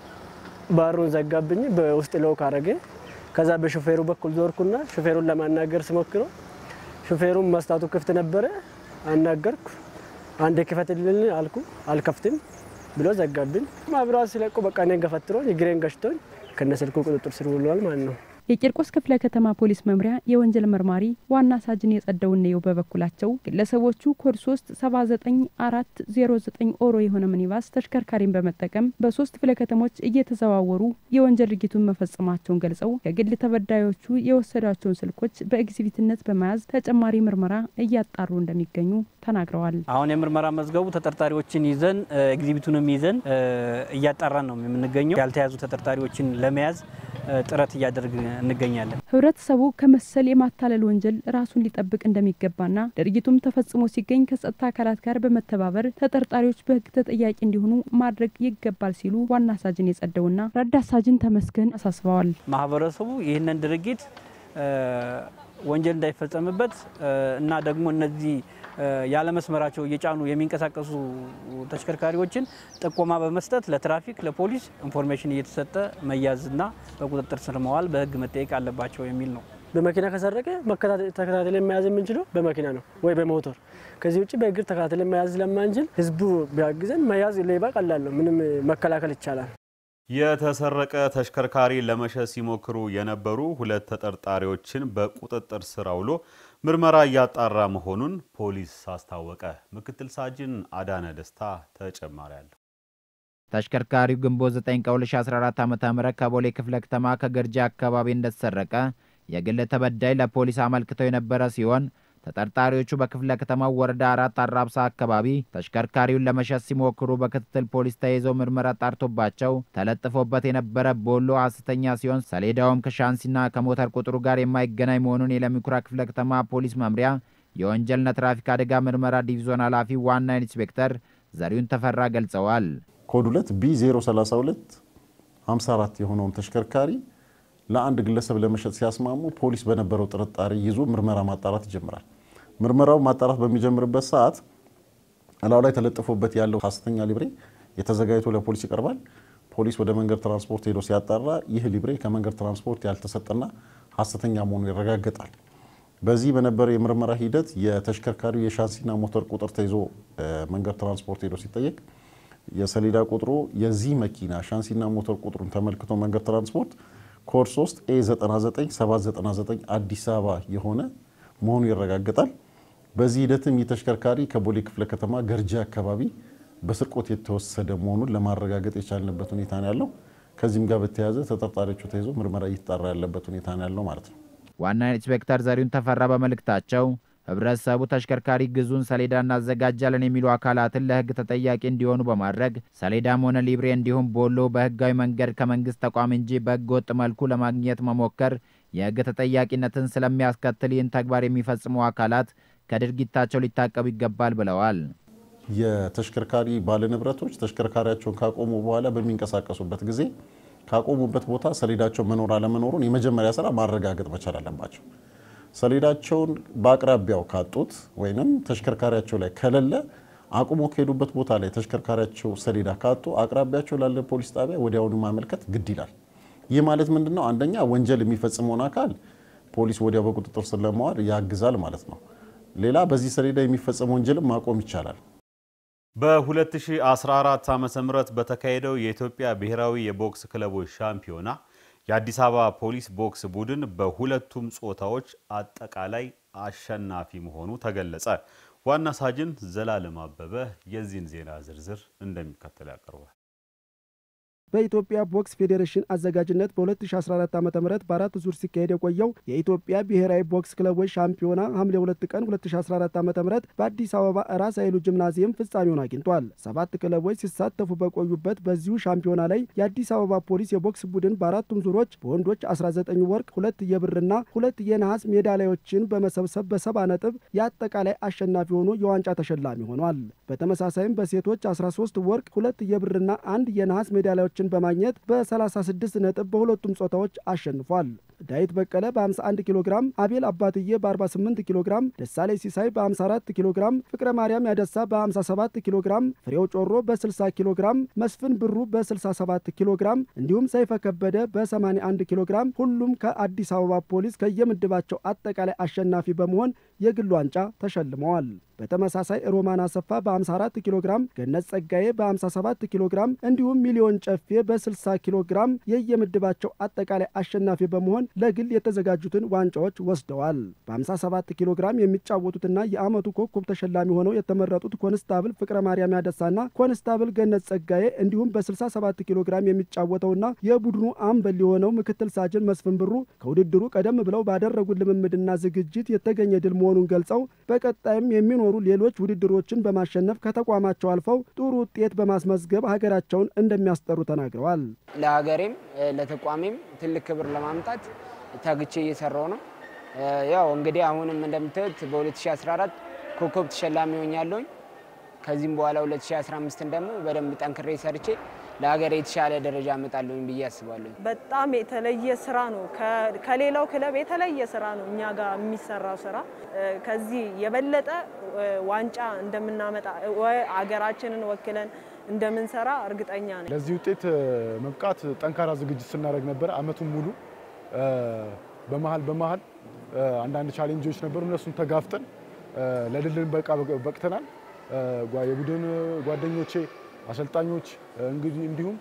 [SPEAKER 25] ባሩን ዘጋብኝ፣ በውስጥ ሎክ አረገ። ከዛ በሾፌሩ በኩል ዞርኩና ሾፌሩን ለማናገር ስሞክረው ሾፌሩን መስታቱ ክፍት ነበረ። አናገርኩ። አንዴ ክፈትልን አልኩ። አልከፍትም ብሎ ዘጋብኝ። መብራት ሲለቁ በቃ እኔን ገፈትሮኝ እግሬን ገጭቶኝ ከነስልኩ ቁጥጥር ስር ውሏል ማለት ነው።
[SPEAKER 4] የቂርቆስ ክፍለ ከተማ ፖሊስ መምሪያ የወንጀል መርማሪ ዋና ሳጅን የጸደው ነየው በበኩላቸው ግለሰቦቹ ኮድ 3 79409 ኦሮ የሆነ ሚኒባስ ተሽከርካሪን በመጠቀም በሶስት ክፍለ ከተሞች እየተዘዋወሩ የወንጀል ድርጊቱን መፈጸማቸውን ገልጸው ከግል ተበዳዮቹ የወሰዷቸውን ስልኮች በኤግዚቢትነት በመያዝ ተጨማሪ ምርመራ እያጣሩ እንደሚገኙ ተናግረዋል።
[SPEAKER 6] አሁን የምርመራ መዝገቡ ተጠርጣሪዎችን ይዘን ኤግዚቢቱንም ይዘን እያጣራን ነው የምንገኘው። ያልተያዙ ተጠርጣሪዎችን ለመያዝ ጥረት እያደረግ እንገኛለን።
[SPEAKER 4] ህብረተሰቡ ከመሰል የማታለል ወንጀል ራሱን ሊጠብቅ እንደሚገባና ድርጊቱም ተፈጽሞ ሲገኝ ከጸጥታ አካላት ጋር በመተባበር ተጠርጣሪዎች በህግ ተጠያቂ እንዲሆኑ ማድረግ ይገባል ሲሉ ዋና ሳጅን የጸደውና ረዳት ሳጅን ተመስገን አሳስበዋል።
[SPEAKER 6] ማህበረሰቡ ይህንን ድርጊት ወንጀል እንዳይፈጸምበት እና ደግሞ እነዚህ ያለመስመራቸው እየጫኑ የሚንቀሳቀሱ ተሽከርካሪዎችን ጥቆማ በመስጠት ለትራፊክ ለፖሊስ ኢንፎርሜሽን እየተሰጠ መያዝና በቁጥጥር ስር መዋል በህግ መጠየቅ አለባቸው የሚል ነው።
[SPEAKER 25] በመኪና ከሰረቀ ተከታትለን መያዝ የምንችለው በመኪና ነው ወይ በሞቶር። ከዚህ ውጭ በእግር ተከታትለን መያዝ ስለማንችል ህዝቡ ቢያግዘን መያዝ ሌባ ቀላል ነው። ምንም መከላከል ይቻላል።
[SPEAKER 13] የተሰረቀ ተሽከርካሪ ለመሸጥ ሲሞክሩ የነበሩ ሁለት ተጠርጣሪዎችን በቁጥጥር ስር አውሎ ምርመራ እያጣራ መሆኑን ፖሊስ አስታወቀ። ምክትል ሳጅን አዳነ ደስታ ተጨማሪ አለው።
[SPEAKER 8] ተሽከርካሪው ግንቦት 9 ቀን 2014 ዓ.ም ከቦሌ ክፍለ ከተማ ከገርጂ አካባቢ እንደተሰረቀ የግል ተበዳይ ለፖሊስ አመልክተው የነበረ ሲሆን ተጠርጣሪዎቹ በክፍለ ከተማው ወረዳ አራት አራብሳ አካባቢ ተሽከርካሪውን ለመሸጥ ሲሞክሩ በክትትል ፖሊስ ተይዘው ምርመራ ጣርቶባቸው ተለጥፎበት የነበረ ቦሎ ሐሰተኛ ሲሆን ሰሌዳውም ከሻንሲና ከሞተር ቁጥሩ ጋር የማይገናኝ መሆኑን የለሚኩራ ክፍለ ከተማ ፖሊስ መምሪያ የወንጀልና ትራፊክ አደጋ ምርመራ ዲቪዞን ኃላፊ ዋና ኢንስፔክተር ዘሪሁን ተፈራ ገልጸዋል።
[SPEAKER 10] ኮድ 2 ቢ 032 54 የሆነውን ተሽከርካሪ ለአንድ ግለሰብ ለመሸጥ ሲያስማሙ ፖሊስ በነበረው ጥርጣሬ ይዞ ምርመራ ማጣራት ይጀምራል። ምርመራው ማጣራት በሚጀምርበት ሰዓት እላው ላይ ተለጥፎበት ያለው ሐሰተኛ ሊብሬ የተዘጋጅቶ ለፖሊስ ይቀርባል። ፖሊስ ወደ መንገድ ትራንስፖርት ሄዶ ሲያጣራ ይህ ሊብሬ ከመንገድ ትራንስፖርት ያልተሰጠና ሐሰተኛ መሆኑ ይረጋገጣል። በዚህ በነበረው የምርመራ ሂደት የተሽከርካሪው የሻንሲና ሞተር ቁጥር ተይዞ መንገድ ትራንስፖርት ሄዶ ሲጠየቅ የሰሌዳ ቁጥሩ የዚህ መኪና ሻንሲና ሞተር ቁጥሩን ተመልክቶ መንገድ ትራንስፖርት ኮድ 3 ኤ 99799 አዲስ አበባ የሆነ መሆኑ ይረጋገጣል። በዚህ ሂደትም ይህ ተሽከርካሪ ከቦሌ ክፍለ ከተማ ገርጂ አካባቢ በስርቆት የተወሰደ መሆኑን ለማረጋገጥ የቻልንበት ሁኔታ ነው ያለው። ከዚህም ጋር በተያያዘ ተጠርጣሪዎቹ ተይዞ ምርመራ እየተጣራ ያለበት ሁኔታ ነው ያለው ማለት ነው።
[SPEAKER 8] ዋና ኢንስፔክተር ዘሪሁን ተፈራ በመልእክታቸው ህብረተሰቡ ተሽከርካሪ ግዙን ሰሌዳ እናዘጋጃለን የሚሉ አካላትን ለህግ ተጠያቂ እንዲሆኑ በማድረግ ሰሌዳም ሆነ ሊብሬ እንዲሁም ቦሎ በህጋዊ መንገድ ከመንግስት ተቋም እንጂ በህገ ወጥ መልኩ ለማግኘት መሞከር የህግ ተጠያቂነትን ስለሚያስከትል ይህን ተግባር የሚፈጽሙ አካላት ከድርጊታቸው ሊታቀቡ ይገባል ብለዋል።
[SPEAKER 10] የተሽከርካሪ ባለንብረቶች ተሽከርካሪያቸውን ካቆሙ በኋላ በሚንቀሳቀሱበት ጊዜ ካቆሙበት ቦታ ሰሌዳቸው መኖር አለመኖሩን የመጀመሪያ ስራ ማረጋገጥ መቻል አለባቸው። ሰሌዳቸውን በአቅራቢያው ካጡት ወይም ተሽከርካሪያቸው ላይ ከሌለ አቁሞ ከሄዱበት ቦታ ላይ ተሽከርካሪያቸው ሰሌዳ ካጡ አቅራቢያቸው ላለ ፖሊስ ጣቢያ ወዲያውኑ ማመልከት ግድ ይላል። ይህ ማለት ምንድን ነው? አንደኛ ወንጀል የሚፈጽመውን አካል ፖሊስ ወዲያው በቁጥጥር ስር ለማዋል ያግዛል ማለት ነው። ሌላ በዚህ ሰሌዳ የሚፈጸም ወንጀልም ማቆም ይቻላል።
[SPEAKER 13] በ2014 ዓ ም በተካሄደው የኢትዮጵያ ብሔራዊ የቦክስ ክለቦች ሻምፒዮና የአዲስ አበባ ፖሊስ ቦክስ ቡድን በሁለቱም ጾታዎች አጠቃላይ አሸናፊ መሆኑ ተገለጸ። ዋና ሳጅን ዘላለም አበበ የዚህን ዜና ዝርዝር እንደሚከተል ያቀርባል።
[SPEAKER 1] በኢትዮጵያ ቦክስ ፌዴሬሽን አዘጋጅነት በ2014 ዓ ም በአራት ዙር ሲካሄድ የቆየው የኢትዮጵያ ብሔራዊ ቦክስ ክለቦች ሻምፒዮና ሐምሌ 2 ቀን 2014 ዓ ም በአዲስ አበባ ራስ ኃይሉ ጂምናዚየም ፍጻሜውን አግኝቷል። ሰባት ክለቦች ሲሳተፉ በቆዩበት በዚሁ ሻምፒዮና ላይ የአዲስ አበባ ፖሊስ የቦክስ ቡድን በአራቱም ዙሮች በወንዶች 19 ወርቅ፣ ሁለት የብርና ሁለት የነሐስ ሜዳሊያዎችን በመሰብሰብ በሰባ ነጥብ የአጠቃላይ አሸናፊ ሆኖ የዋንጫ ተሸላሚ ሆኗል። በተመሳሳይም በሴቶች 13 ወርቅ፣ ሁለት የብርና አንድ የነሐስ ሜዳሊያዎች ችን በማግኘት በ36 ነጥብ በሁለቱም ጾታዎች አሸንፏል። ዳዊት በቀለ በ51 ኪሎ ግራም፣ አቤል አባትዬ በ48 ኪሎ ግራም፣ ደሳሌ ሲሳይ በ54 ኪሎ ግራም፣ ፍቅረ ማርያም ያደሳ በ57 ኪሎ ግራም፣ ፍሬው ጮሮ በ60 ኪሎ ግራም፣ መስፍን ብሩ በ67 ኪሎ ግራም እንዲሁም ሰይፈ ከበደ በ81 ኪሎ ግራም ሁሉም ከአዲስ አበባ ፖሊስ ከየምድባቸው አጠቃላይ አሸናፊ በመሆን የግል ዋንጫ ተሸልመዋል። በተመሳሳይ ሮማን አሰፋ በ54 ኪሎ ግራም፣ ገነት ጸጋዬ በ57 ኪሎ ግራም እንዲሁም ሚሊዮን ጨፌ በ60 ኪሎ ግራም የየምድባቸው አጠቃላይ አሸናፊ በመሆን ለግል የተዘጋጁትን ዋንጫዎች ወስደዋል። በ57 ኪሎ ግራም የሚጫወቱትና የዓመቱ ኮከብ ተሸላሚ ሆነው የተመረጡት ኮንስታብል ፍቅረ ማርያም ያደሳና ኮንስታብል ገነት ጸጋዬ እንዲሁም በ67 ኪሎ ግራም የሚጫወተውና የቡድኑ አምበል የሆነው ምክትል ሳጅን መስፍን ብሩ ከውድድሩ ቀደም ብለው ባደረጉት ልምምድና ዝግጅት የተገኘ ድል መሆኑን ገልጸው በቀጣይም የሚኖሩ ሌሎች ውድድሮችን በማሸነፍ ከተቋማቸው አልፈው ጥሩ ውጤት በማስመዝገብ ሀገራቸውን እንደሚያስጠሩ ተናግረዋል።
[SPEAKER 2] ለሀገሬም ለተቋሜም ትልቅ ክብር ለማምጣት ተግቼ እየሰራው ነው። ያው እንግዲህ አሁንም እንደምታዩት በ2014 ኮከብ ተሸላሚ ሆኛለሁኝ። ከዚህም በኋላ 2015ን ደግሞ በደንብ ጠንክሬ ሰርቼ ለሀገር የተሻለ ደረጃ አመጣለሁኝ ብዬ አስባለሁ።
[SPEAKER 7] በጣም የተለየ ስራ ነው። ከሌላው ክለብ የተለየ ስራ ነው እኛ ጋር የሚሰራው ስራ። ከዚህ የበለጠ ዋንጫ እንደምናመጣ አገራችንን ወክለን እንደምንሰራ እርግጠኛ ነኝ።
[SPEAKER 9] ለዚህ ውጤት መብቃት ጠንካራ ዝግጅት ስናደርግ ነበር አመቱን ሙሉ። በመሀል በመሀል አንዳንድ ቻሌንጆች ነበሩ። እነሱን ተጋፍጠን ለድል በቃ በቅተናል። የቡድን ጓደኞቼ፣ አሰልጣኞች እንግዲህ እንዲሁም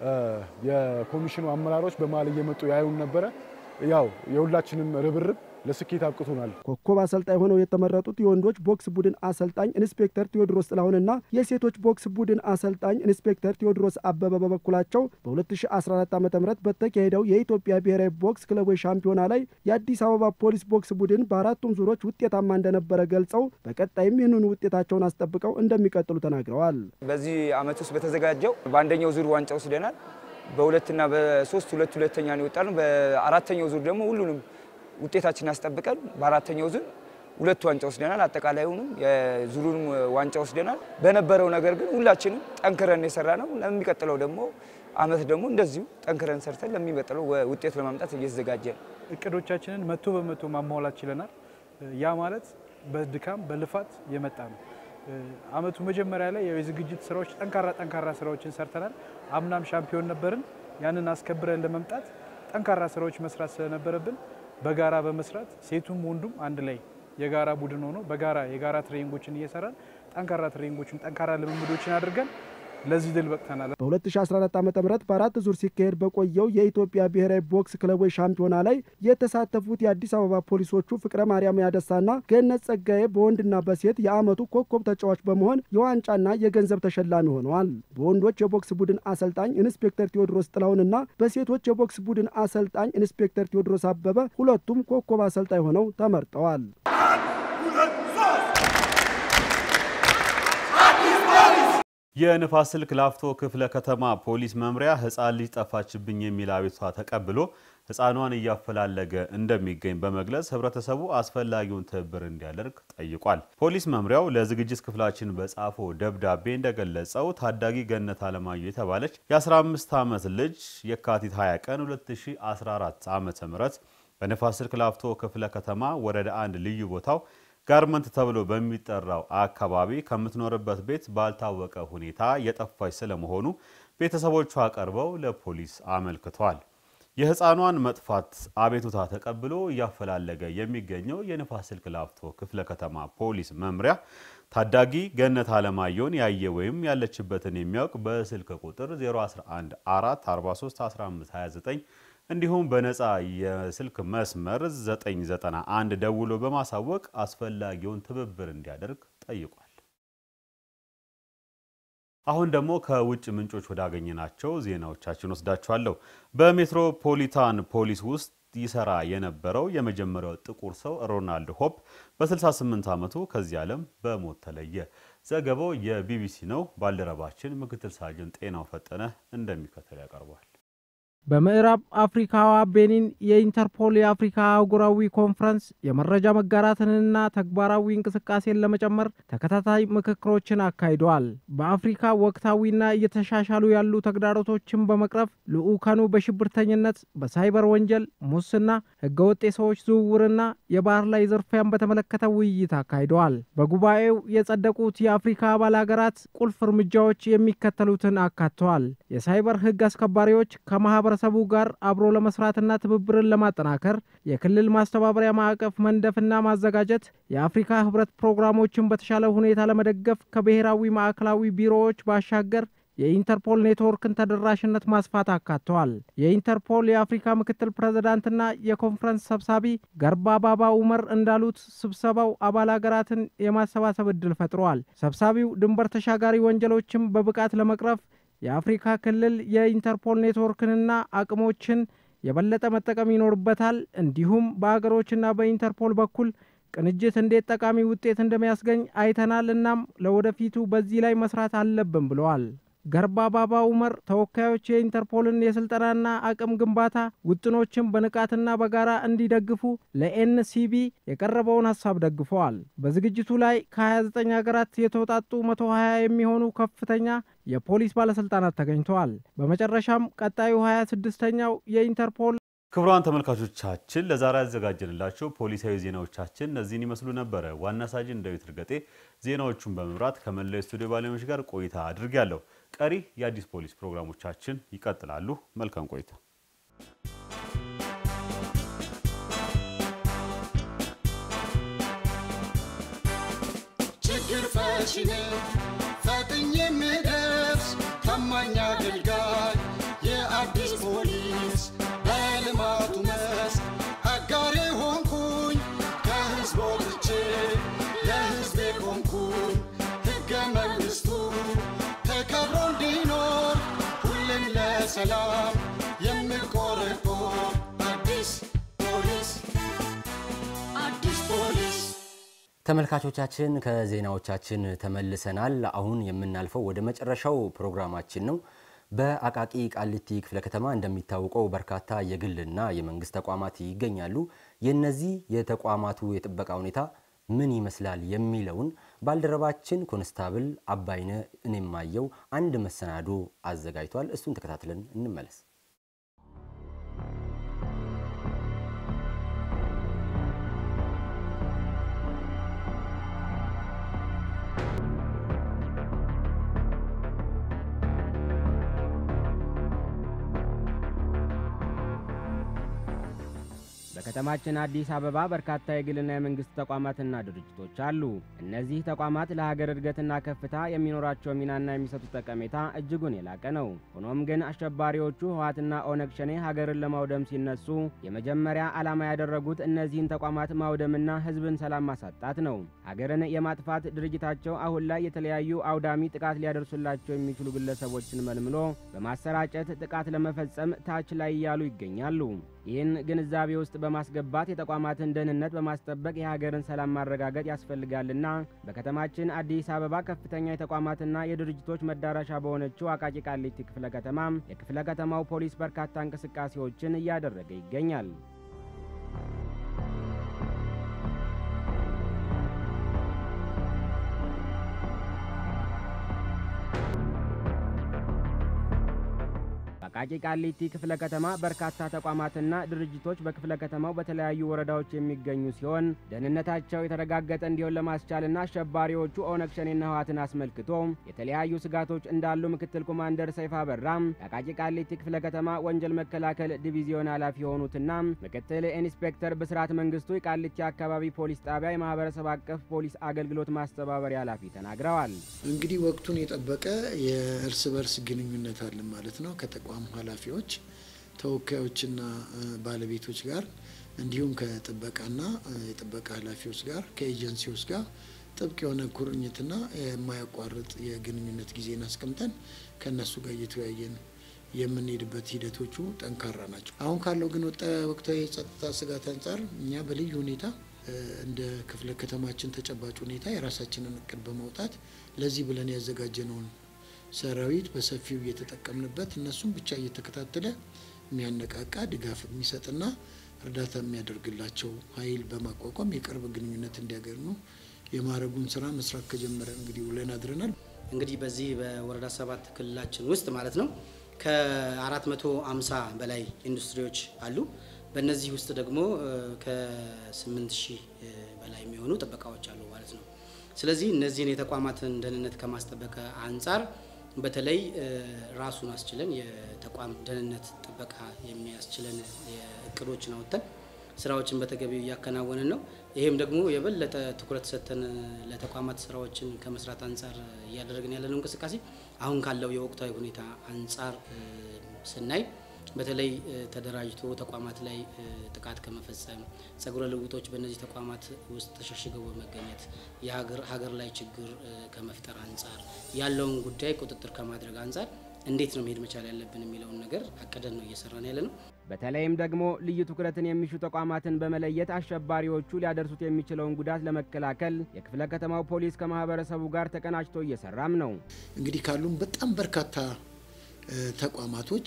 [SPEAKER 9] የኮሚሽኑ አመራሮች በመሀል እየመጡ ያዩን ነበረ። ያው የሁላችንም ርብርብ ለስኬት አብቅቶናል።
[SPEAKER 1] ኮከብ አሰልጣኝ ሆነው የተመረጡት የወንዶች ቦክስ ቡድን አሰልጣኝ ኢንስፔክተር ቴዎድሮስ ጥላሁንና የሴቶች ቦክስ ቡድን አሰልጣኝ ኢንስፔክተር ቴዎድሮስ አበበ በበኩላቸው በ2014 ዓ ም በተካሄደው የኢትዮጵያ ብሔራዊ ቦክስ ክለቦች ሻምፒዮና ላይ የአዲስ አበባ ፖሊስ ቦክስ ቡድን በአራቱም ዙሮች ውጤታማ እንደነበረ ገልጸው በቀጣይም ይህንኑ ውጤታቸውን አስጠብቀው እንደሚቀጥሉ ተናግረዋል።
[SPEAKER 11] በዚህ ዓመት ውስጥ በተዘጋጀው በአንደኛው ዙር ዋንጫ ወስደናል። በሁለትና በሶስት ሁለት ሁለተኛ ነው የወጣነው። በአራተኛው ዙር ደግሞ ሁሉንም ውጤታችን አስጠብቀን በአራተኛው ዙር ሁለት ዋንጫ ወስደናል። አጠቃላዩንም የዙሩንም ዋንጫ ወስደናል። በነበረው ነገር ግን ሁላችንም ጠንክረን የሰራ ነው። ለሚቀጥለው ደግሞ አመት ደግሞ እንደዚሁ ጠንክረን ሰርተን ለሚቀጥለው ውጤት ለማምጣት እየተዘጋጀ ነው።
[SPEAKER 12] እቅዶቻችንን መቶ በመቶ ማሟላት ችለናል። ያ ማለት በድካም በልፋት የመጣ ነው። አመቱ መጀመሪያ ላይ የዝግጅት ስራዎች ጠንካራ ጠንካራ ስራዎችን ሰርተናል። አምናም ሻምፒዮን ነበርን። ያንን አስከብረን ለመምጣት ጠንካራ ስራዎች መስራት ስለነበረብን በጋራ በመስራት ሴቱም ወንዱም አንድ ላይ የጋራ ቡድን ሆኖ በጋራ የጋራ ትሬኒንጎችን እየሰራን ጠንካራ ትሬኒንጎችን ጠንካራ ልምምዶችን አድርገን ለዚህ ድል በቅተናል።
[SPEAKER 1] በ2014 ዓ ም በአራት ዙር ሲካሄድ በቆየው የኢትዮጵያ ብሔራዊ ቦክስ ክለቦች ሻምፒዮና ላይ የተሳተፉት የአዲስ አበባ ፖሊሶቹ ፍቅረ ማርያም ያደሳና ገነት ጸጋዬ በወንድና በሴት የዓመቱ ኮከብ ተጫዋች በመሆን የዋንጫና የገንዘብ ተሸላሚ ሆነዋል። በወንዶች የቦክስ ቡድን አሰልጣኝ ኢንስፔክተር ቴዎድሮስ ጥላሁንና በሴቶች የቦክስ ቡድን አሰልጣኝ ኢንስፔክተር ቴዎድሮስ አበበ ሁለቱም ኮከብ አሰልጣኝ ሆነው ተመርጠዋል።
[SPEAKER 13] የንፋስ ስልክ ላፍቶ ክፍለ ከተማ ፖሊስ መምሪያ ሕፃን ልጅ ጠፋችብኝ የሚል አቤቱታ ተቀብሎ ሕፃኗን እያፈላለገ እንደሚገኝ በመግለጽ ህብረተሰቡ አስፈላጊውን ትብብር እንዲያደርግ ጠይቋል። ፖሊስ መምሪያው ለዝግጅት ክፍላችን በጻፈው ደብዳቤ እንደገለጸው ታዳጊ ገነት አለማየሁ የተባለች የ15 ዓመት ልጅ የካቲት 20 ቀን 2014 ዓ ም በንፋስ ስልክ ላፍቶ ክፍለ ከተማ ወረዳ አንድ ልዩ ቦታው ጋርመንት ተብሎ በሚጠራው አካባቢ ከምትኖርበት ቤት ባልታወቀ ሁኔታ የጠፋች ስለመሆኑ ቤተሰቦቿ ቀርበው ለፖሊስ አመልክተዋል። የህፃኗን መጥፋት አቤቱታ ተቀብሎ እያፈላለገ የሚገኘው የንፋስ ስልክ ላፍቶ ክፍለ ከተማ ፖሊስ መምሪያ ታዳጊ ገነት አለማየሁን ያየ ወይም ያለችበትን የሚያውቅ በስልክ ቁጥር 011 443 1529 እንዲሁም በነፃ የስልክ መስመር 991 ደውሎ በማሳወቅ አስፈላጊውን ትብብር እንዲያደርግ ጠይቋል። አሁን ደግሞ ከውጭ ምንጮች ወዳገኘናቸው ዜናዎቻችን ወስዳችኋለሁ። በሜትሮፖሊታን ፖሊስ ውስጥ ይሰራ የነበረው የመጀመሪያው ጥቁር ሰው ሮናልድ ሆፕ በ68 ዓመቱ ከዚህ ዓለም በሞት ተለየ። ዘገባው የቢቢሲ ነው። ባልደረባችን ምክትል ሳጅን ጤናው ፈጠነ እንደሚከተል ያቀርበዋል።
[SPEAKER 14] በምዕራብ አፍሪካዋ ቤኒን የኢንተርፖል የአፍሪካ አህጉራዊ ኮንፈረንስ የመረጃ መጋራትንና ተግባራዊ እንቅስቃሴን ለመጨመር ተከታታይ ምክክሮችን አካሂደዋል። በአፍሪካ ወቅታዊና እየተሻሻሉ ያሉ ተግዳሮቶችን በመቅረፍ ልዑካኑ በሽብርተኝነት፣ በሳይበር ወንጀል፣ ሙስና፣ ህገወጥ የሰዎች ዝውውርና የባህር ላይ ዝርፊያን በተመለከተ ውይይት አካሂደዋል። በጉባኤው የጸደቁት የአፍሪካ አባል ሀገራት ቁልፍ እርምጃዎች የሚከተሉትን አካተዋል። የሳይበር ህግ አስከባሪዎች ከማህበ ማህበረሰቡ ጋር አብሮ ለመስራትና ትብብርን ለማጠናከር የክልል ማስተባበሪያ ማዕቀፍ መንደፍና ማዘጋጀት፣ የአፍሪካ ህብረት ፕሮግራሞችን በተሻለ ሁኔታ ለመደገፍ ከብሔራዊ ማዕከላዊ ቢሮዎች ባሻገር የኢንተርፖል ኔትወርክን ተደራሽነት ማስፋት አካተዋል። የኢንተርፖል የአፍሪካ ምክትል ፕሬዝዳንትና የኮንፈረንስ ሰብሳቢ ገርባ ባባ ኡመር እንዳሉት ስብሰባው አባል ሀገራትን የማሰባሰብ እድል ፈጥሯል። ሰብሳቢው ድንበር ተሻጋሪ ወንጀሎችን በብቃት ለመቅረፍ የአፍሪካ ክልል የኢንተርፖል ኔትወርክንና አቅሞችን የበለጠ መጠቀም ይኖርበታል። እንዲሁም በአገሮችና በኢንተርፖል በኩል ቅንጅት እንዴት ጠቃሚ ውጤት እንደሚያስገኝ አይተናል። እናም ለወደፊቱ በዚህ ላይ መስራት አለብን ብለዋል። ገርባ ባባ ኡመር ተወካዮች የኢንተርፖልን የስልጠናና አቅም ግንባታ ውጥኖችን በንቃትና በጋራ እንዲደግፉ ለኤንሲቢ የቀረበውን ሀሳብ ደግፈዋል። በዝግጅቱ ላይ ከ29 ሀገራት የተውጣጡ 120 የሚሆኑ ከፍተኛ የፖሊስ ባለስልጣናት ተገኝተዋል። በመጨረሻም ቀጣዩ 26ኛው የኢንተርፖል
[SPEAKER 13] ክቡራን ተመልካቾቻችን ለዛሬ ያዘጋጀንላቸው ፖሊሳዊ ዜናዎቻችን እነዚህን ይመስሉ ነበረ። ዋና ሳጅን ዳዊት እርገጤ ዜናዎቹን በመምራት ከመላው ስቱዲዮ ባለሙያዎች ጋር ቆይታ አድርጌያለሁ። ቀሪ የአዲስ ፖሊስ ፕሮግራሞቻችን ይቀጥላሉ። መልካም ቆይታ።
[SPEAKER 15] ችግር ፈቺ ነኝ ፈጥኜ የምደርስ ታማኝ አገልጋይ የአዲስ ፖሊስ በልማቱ መስክ አጋሬ ሆንኩኝ ከህዝብ ወጥቼ ለህዝቤ ቆምኩኝ ሕገ መንግሥቱ ተከብሮ እንዲኖር ሁሌም ለሰላም የምቆረቆር አዲስ ፖሊስ አዲስ ፖሊስ
[SPEAKER 1] ተመልካቾቻችን ከዜናዎቻችን ተመልሰናል። አሁን የምናልፈው ወደ መጨረሻው ፕሮግራማችን ነው። በአቃቂ ቃሊቲ ክፍለ ከተማ እንደሚታወቀው በርካታ የግልና የመንግስት ተቋማት ይገኛሉ። የእነዚህ የተቋማቱ የጥበቃ ሁኔታ ምን ይመስላል የሚለውን ባልደረባችን ኮንስታብል አባይነ እኔማየው አንድ መሰናዶ አዘጋጅቷል። እሱን ተከታትለን እንመለስ።
[SPEAKER 3] በከተማችን አዲስ አበባ በርካታ የግልና የመንግስት ተቋማትና ድርጅቶች አሉ። እነዚህ ተቋማት ለሀገር እድገትና ከፍታ የሚኖራቸው ሚናና የሚሰጡት ጠቀሜታ እጅጉን የላቀ ነው። ሆኖም ግን አሸባሪዎቹ ህወሓትና ኦነግ ሸኔ ሀገርን ለማውደም ሲነሱ የመጀመሪያ ዓላማ ያደረጉት እነዚህን ተቋማት ማውደምና ህዝብን ሰላም ማሳጣት ነው። ሀገርን የማጥፋት ድርጅታቸው አሁን ላይ የተለያዩ አውዳሚ ጥቃት ሊያደርሱላቸው የሚችሉ ግለሰቦችን መልምሎ በማሰራጨት ጥቃት ለመፈጸም ታች ላይ እያሉ ይገኛሉ። ይህን ግንዛቤ ውስጥ በማስገባት የተቋማትን ደህንነት በማስጠበቅ የሀገርን ሰላም ማረጋገጥ ያስፈልጋልና በከተማችን አዲስ አበባ ከፍተኛ የተቋማትና የድርጅቶች መዳረሻ በሆነችው አቃቂ ቃሊቲ ክፍለ ከተማ የክፍለ ከተማው ፖሊስ በርካታ እንቅስቃሴዎችን እያደረገ ይገኛል። በአቃቂ ቃሊቲ ክፍለ ከተማ በርካታ ተቋማትና ድርጅቶች በክፍለ ከተማው በተለያዩ ወረዳዎች የሚገኙ ሲሆን ደህንነታቸው የተረጋገጠ እንዲሆን ለማስቻልና አሸባሪዎቹ ኦነግ ሸኔና ህወሓትን አስመልክቶ የተለያዩ ስጋቶች እንዳሉ ምክትል ኮማንደር ሰይፋ በራም የአቃቂ ቃሊቲ ክፍለ ከተማ ወንጀል መከላከል ዲቪዚዮን ኃላፊ የሆኑትና ምክትል ኢንስፔክተር ብስራት መንግስቱ የቃሊቲ አካባቢ ፖሊስ ጣቢያ የማህበረሰብ አቀፍ ፖሊስ አገልግሎት ማስተባበሪያ ኃላፊ ተናግረዋል።
[SPEAKER 16] እንግዲህ ወቅቱን የጠበቀ የእርስ በርስ ግንኙነት አለን ማለት ነው ከተቋም ኃላፊዎች ተወካዮችና ባለቤቶች ጋር እንዲሁም ከጥበቃና የጥበቃ ኃላፊዎች ጋር ከኤጀንሲዎች ጋር ጥብቅ የሆነ ቁርኝትና የማያቋርጥ የግንኙነት ጊዜን አስቀምጠን ከእነሱ ጋር እየተወያየን የምንሄድበት ሂደቶቹ ጠንካራ ናቸው። አሁን ካለው ግን ወቅታዊ የጸጥታ ስጋት አንጻር እኛ በልዩ ሁኔታ እንደ ክፍለ ከተማችን ተጨባጭ ሁኔታ የራሳችንን እቅድ በማውጣት ለዚህ ብለን ያዘጋጀነውን ሰራዊት በሰፊው እየተጠቀምንበት እነሱም ብቻ እየተከታተለ የሚያነቃቃ ድጋፍ የሚሰጥና እርዳታ የሚያደርግላቸው ኃይል በማቋቋም የቅርብ ግንኙነት እንዲያገኙ የማድረጉን ስራ መስራት ከጀመረ እንግዲህ ውለን አድረናል።
[SPEAKER 17] እንግዲህ በዚህ በወረዳ ሰባት ክልላችን ውስጥ ማለት ነው ከ450 በላይ ኢንዱስትሪዎች አሉ። በእነዚህ ውስጥ ደግሞ ከ8 ሺህ በላይ የሚሆኑ ጥበቃዎች አሉ ማለት ነው። ስለዚህ እነዚህን የተቋማትን ደህንነት ከማስጠበቅ አንጻር በተለይ ራሱን አስችለን የተቋም ደህንነት ጥበቃ የሚያስችለን እቅዶችን አውጥተን ስራዎችን በተገቢው እያከናወንን ነው። ይህም ደግሞ የበለጠ ትኩረት ሰጥተን ለተቋማት ስራዎችን ከመስራት አንጻር እያደረግን ያለነው እንቅስቃሴ አሁን ካለው የወቅታዊ ሁኔታ አንጻር ስናይ በተለይ ተደራጅቶ ተቋማት ላይ ጥቃት ከመፈጸም ጸጉረ ልውጦች በእነዚህ ተቋማት ውስጥ ተሸሽገው በመገኘት የሀገር ላይ ችግር ከመፍጠር አንጻር ያለውን ጉዳይ ቁጥጥር ከማድረግ አንጻር እንዴት ነው መሄድ መቻል ያለብን የሚለውን ነገር አቅደን ነው እየሰራን ያለ ነው።
[SPEAKER 3] በተለይም ደግሞ ልዩ ትኩረትን የሚሹ ተቋማትን በመለየት አሸባሪዎቹ ሊያደርሱት የሚችለውን ጉዳት ለመከላከል የክፍለ ከተማው ፖሊስ ከማህበረሰቡ ጋር ተቀናጅቶ እየሰራም ነው።
[SPEAKER 16] እንግዲህ ካሉን በጣም በርካታ ተቋማቶች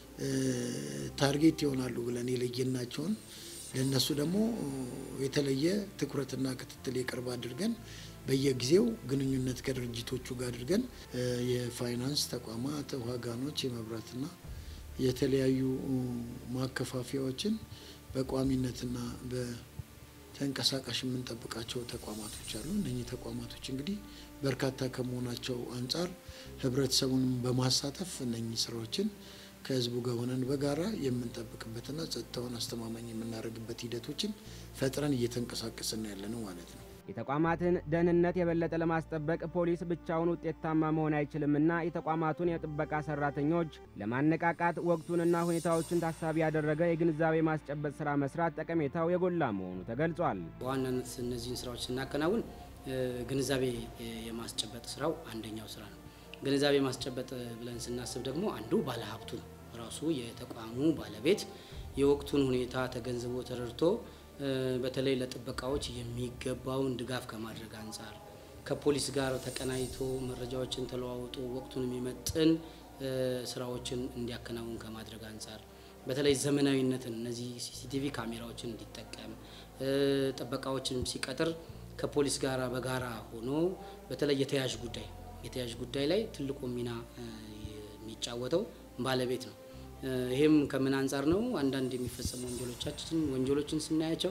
[SPEAKER 16] ታርጌት ይሆናሉ ብለን የለየናቸውን ለእነሱ ደግሞ የተለየ ትኩረትና ክትትል የቅርብ አድርገን በየጊዜው ግንኙነት ከድርጅቶቹ ጋር አድርገን የፋይናንስ ተቋማት፣ ዋጋኖች፣ የመብራትና የተለያዩ ማከፋፈያዎችን በቋሚነትና በተንቀሳቃሽ የምንጠብቃቸው ተቋማቶች አሉ። እነኚህ ተቋማቶች እንግዲህ በርካታ ከመሆናቸው አንጻር ህብረተሰቡንም በማሳተፍ እነኚህ ስራዎችን ከህዝቡ ጋር ሆነን በጋራ የምንጠብቅበትና ጸጥታውን አስተማማኝ የምናደርግበት ሂደቶችን ፈጥረን እየተንቀሳቀስን ያለ ነው ማለት ነው።
[SPEAKER 3] የተቋማትን ደህንነት የበለጠ ለማስጠበቅ ፖሊስ ብቻውን ውጤታማ መሆን አይችልምና የተቋማቱን የጥበቃ ሰራተኞች ለማነቃቃት ወቅቱንና ሁኔታዎችን ታሳቢ ያደረገ የግንዛቤ ማስጨበጥ ስራ መስራት ጠቀሜታው የጎላ መሆኑ ተገልጿል።
[SPEAKER 17] በዋናነት እነዚህን ስራዎች ስናከናውን ግንዛቤ የማስጨበጥ ስራው አንደኛው ስራ ነው። ግንዛቤ ማስጨበጥ ብለን ስናስብ ደግሞ አንዱ ባለሀብቱ ነው። ራሱ የተቋሙ ባለቤት የወቅቱን ሁኔታ ተገንዝቦ ተረድቶ በተለይ ለጥበቃዎች የሚገባውን ድጋፍ ከማድረግ አንጻር ከፖሊስ ጋር ተቀናይቶ መረጃዎችን ተለዋውጦ ወቅቱን የሚመጥን ስራዎችን እንዲያከናውን ከማድረግ አንጻር በተለይ ዘመናዊነትን እነዚህ ሲሲቲቪ ካሜራዎችን እንዲጠቀም ጥበቃዎችን ሲቀጥር ከፖሊስ ጋር በጋራ ሆኖ በተለይ የተያዥ ጉዳይ የተያዥ ጉዳይ ላይ ትልቁ ሚና የሚጫወተው ባለቤት ነው። ይህም ከምን አንጻር ነው? አንዳንድ የሚፈጸሙ ወንጀሎቻችን ወንጀሎችን ስናያቸው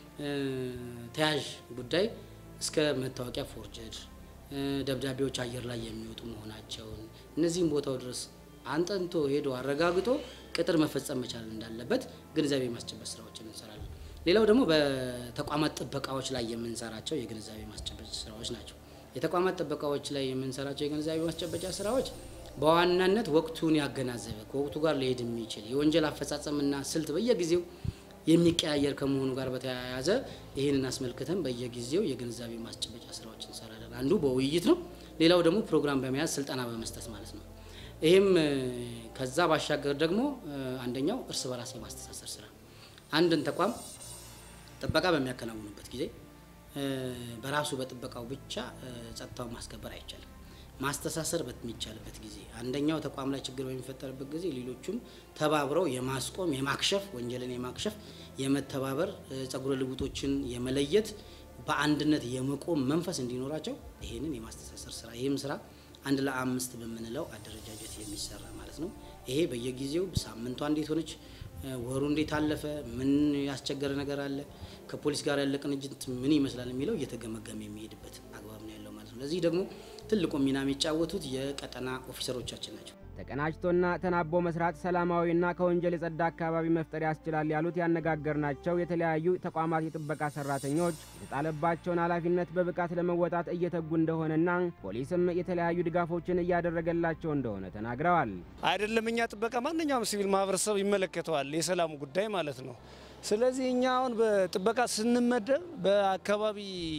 [SPEAKER 17] ተያዥ ጉዳይ እስከ መታወቂያ ፎርጀድ፣ ደብዳቤዎች አየር ላይ የሚወጡ መሆናቸውን እነዚህም ቦታው ድረስ አንጠንቶ ሄዶ አረጋግጦ ቅጥር መፈጸም መቻል እንዳለበት ግንዛቤ ማስጨበጥ ስራዎችን እንሰራለን። ሌላው ደግሞ በተቋማት ጥበቃዎች ላይ የምንሰራቸው የግንዛቤ ማስጨበጫ ስራዎች ናቸው። የተቋማት ጥበቃዎች ላይ የምንሰራቸው የግንዛቤ ማስጨበጫ ስራዎች በዋናነት ወቅቱን ያገናዘበ ከወቅቱ ጋር ሊሄድ የሚችል የወንጀል አፈጻጸምና ስልት በየጊዜው የሚቀያየር ከመሆኑ ጋር በተያያዘ ይህንን አስመልክተን በየጊዜው የግንዛቤ ማስጨበጫ ስራዎች እንሰራለን። አንዱ በውይይት ነው። ሌላው ደግሞ ፕሮግራም በመያዝ ስልጠና በመስጠት ማለት ነው። ይህም ከዛ ባሻገር ደግሞ አንደኛው እርስ በራስ የማስተሳሰር ስራ አንድን ተቋም ጥበቃ በሚያከናውኑበት ጊዜ በራሱ በጥበቃው ብቻ ጸጥታውን ማስከበር አይቻልም። ማስተሳሰር በሚቻልበት ጊዜ አንደኛው ተቋም ላይ ችግር በሚፈጠርበት ጊዜ ሌሎቹም ተባብረው የማስቆም የማክሸፍ ወንጀልን የማክሸፍ የመተባበር ጸጉረ ልውጦችን የመለየት በአንድነት የመቆም መንፈስ እንዲኖራቸው ይህንን የማስተሳሰር ስራ ይህም ስራ አንድ ለአምስት በምንለው አደረጃጀት የሚሰራ ማለት ነው። ይሄ በየጊዜው ሳምንቷ እንዴት ሆነች፣ ወሩ እንዴት አለፈ፣ ምን ያስቸገረ ነገር አለ፣ ከፖሊስ ጋር ያለ ቅንጅት ምን ይመስላል የሚለው እየተገመገመ የሚሄድበት አግባብ ነው ያለው ማለት ነው። ለዚህ ደግሞ ትልቁ ሚና የሚጫወቱት የቀጠና ኦፊሰሮቻችን ናቸው።
[SPEAKER 3] ተቀናጅቶና ተናቦ መስራት ሰላማዊና ከወንጀል የጸዳ አካባቢ መፍጠር ያስችላል ያሉት ያነጋገርናቸው የተለያዩ ተቋማት የጥበቃ ሰራተኞች የተጣለባቸውን ኃላፊነት በብቃት ለመወጣት እየተጉ እንደሆነና ፖሊስም የተለያዩ ድጋፎችን እያደረገላቸው እንደሆነ ተናግረዋል።
[SPEAKER 18] አይደለም እኛ ጥበቃ ማንኛውም ሲቪል ማህበረሰብ ይመለከተዋል፣ የሰላሙ ጉዳይ ማለት ነው። ስለዚህ እኛ አሁን በጥበቃ ስንመደብ በአካባቢ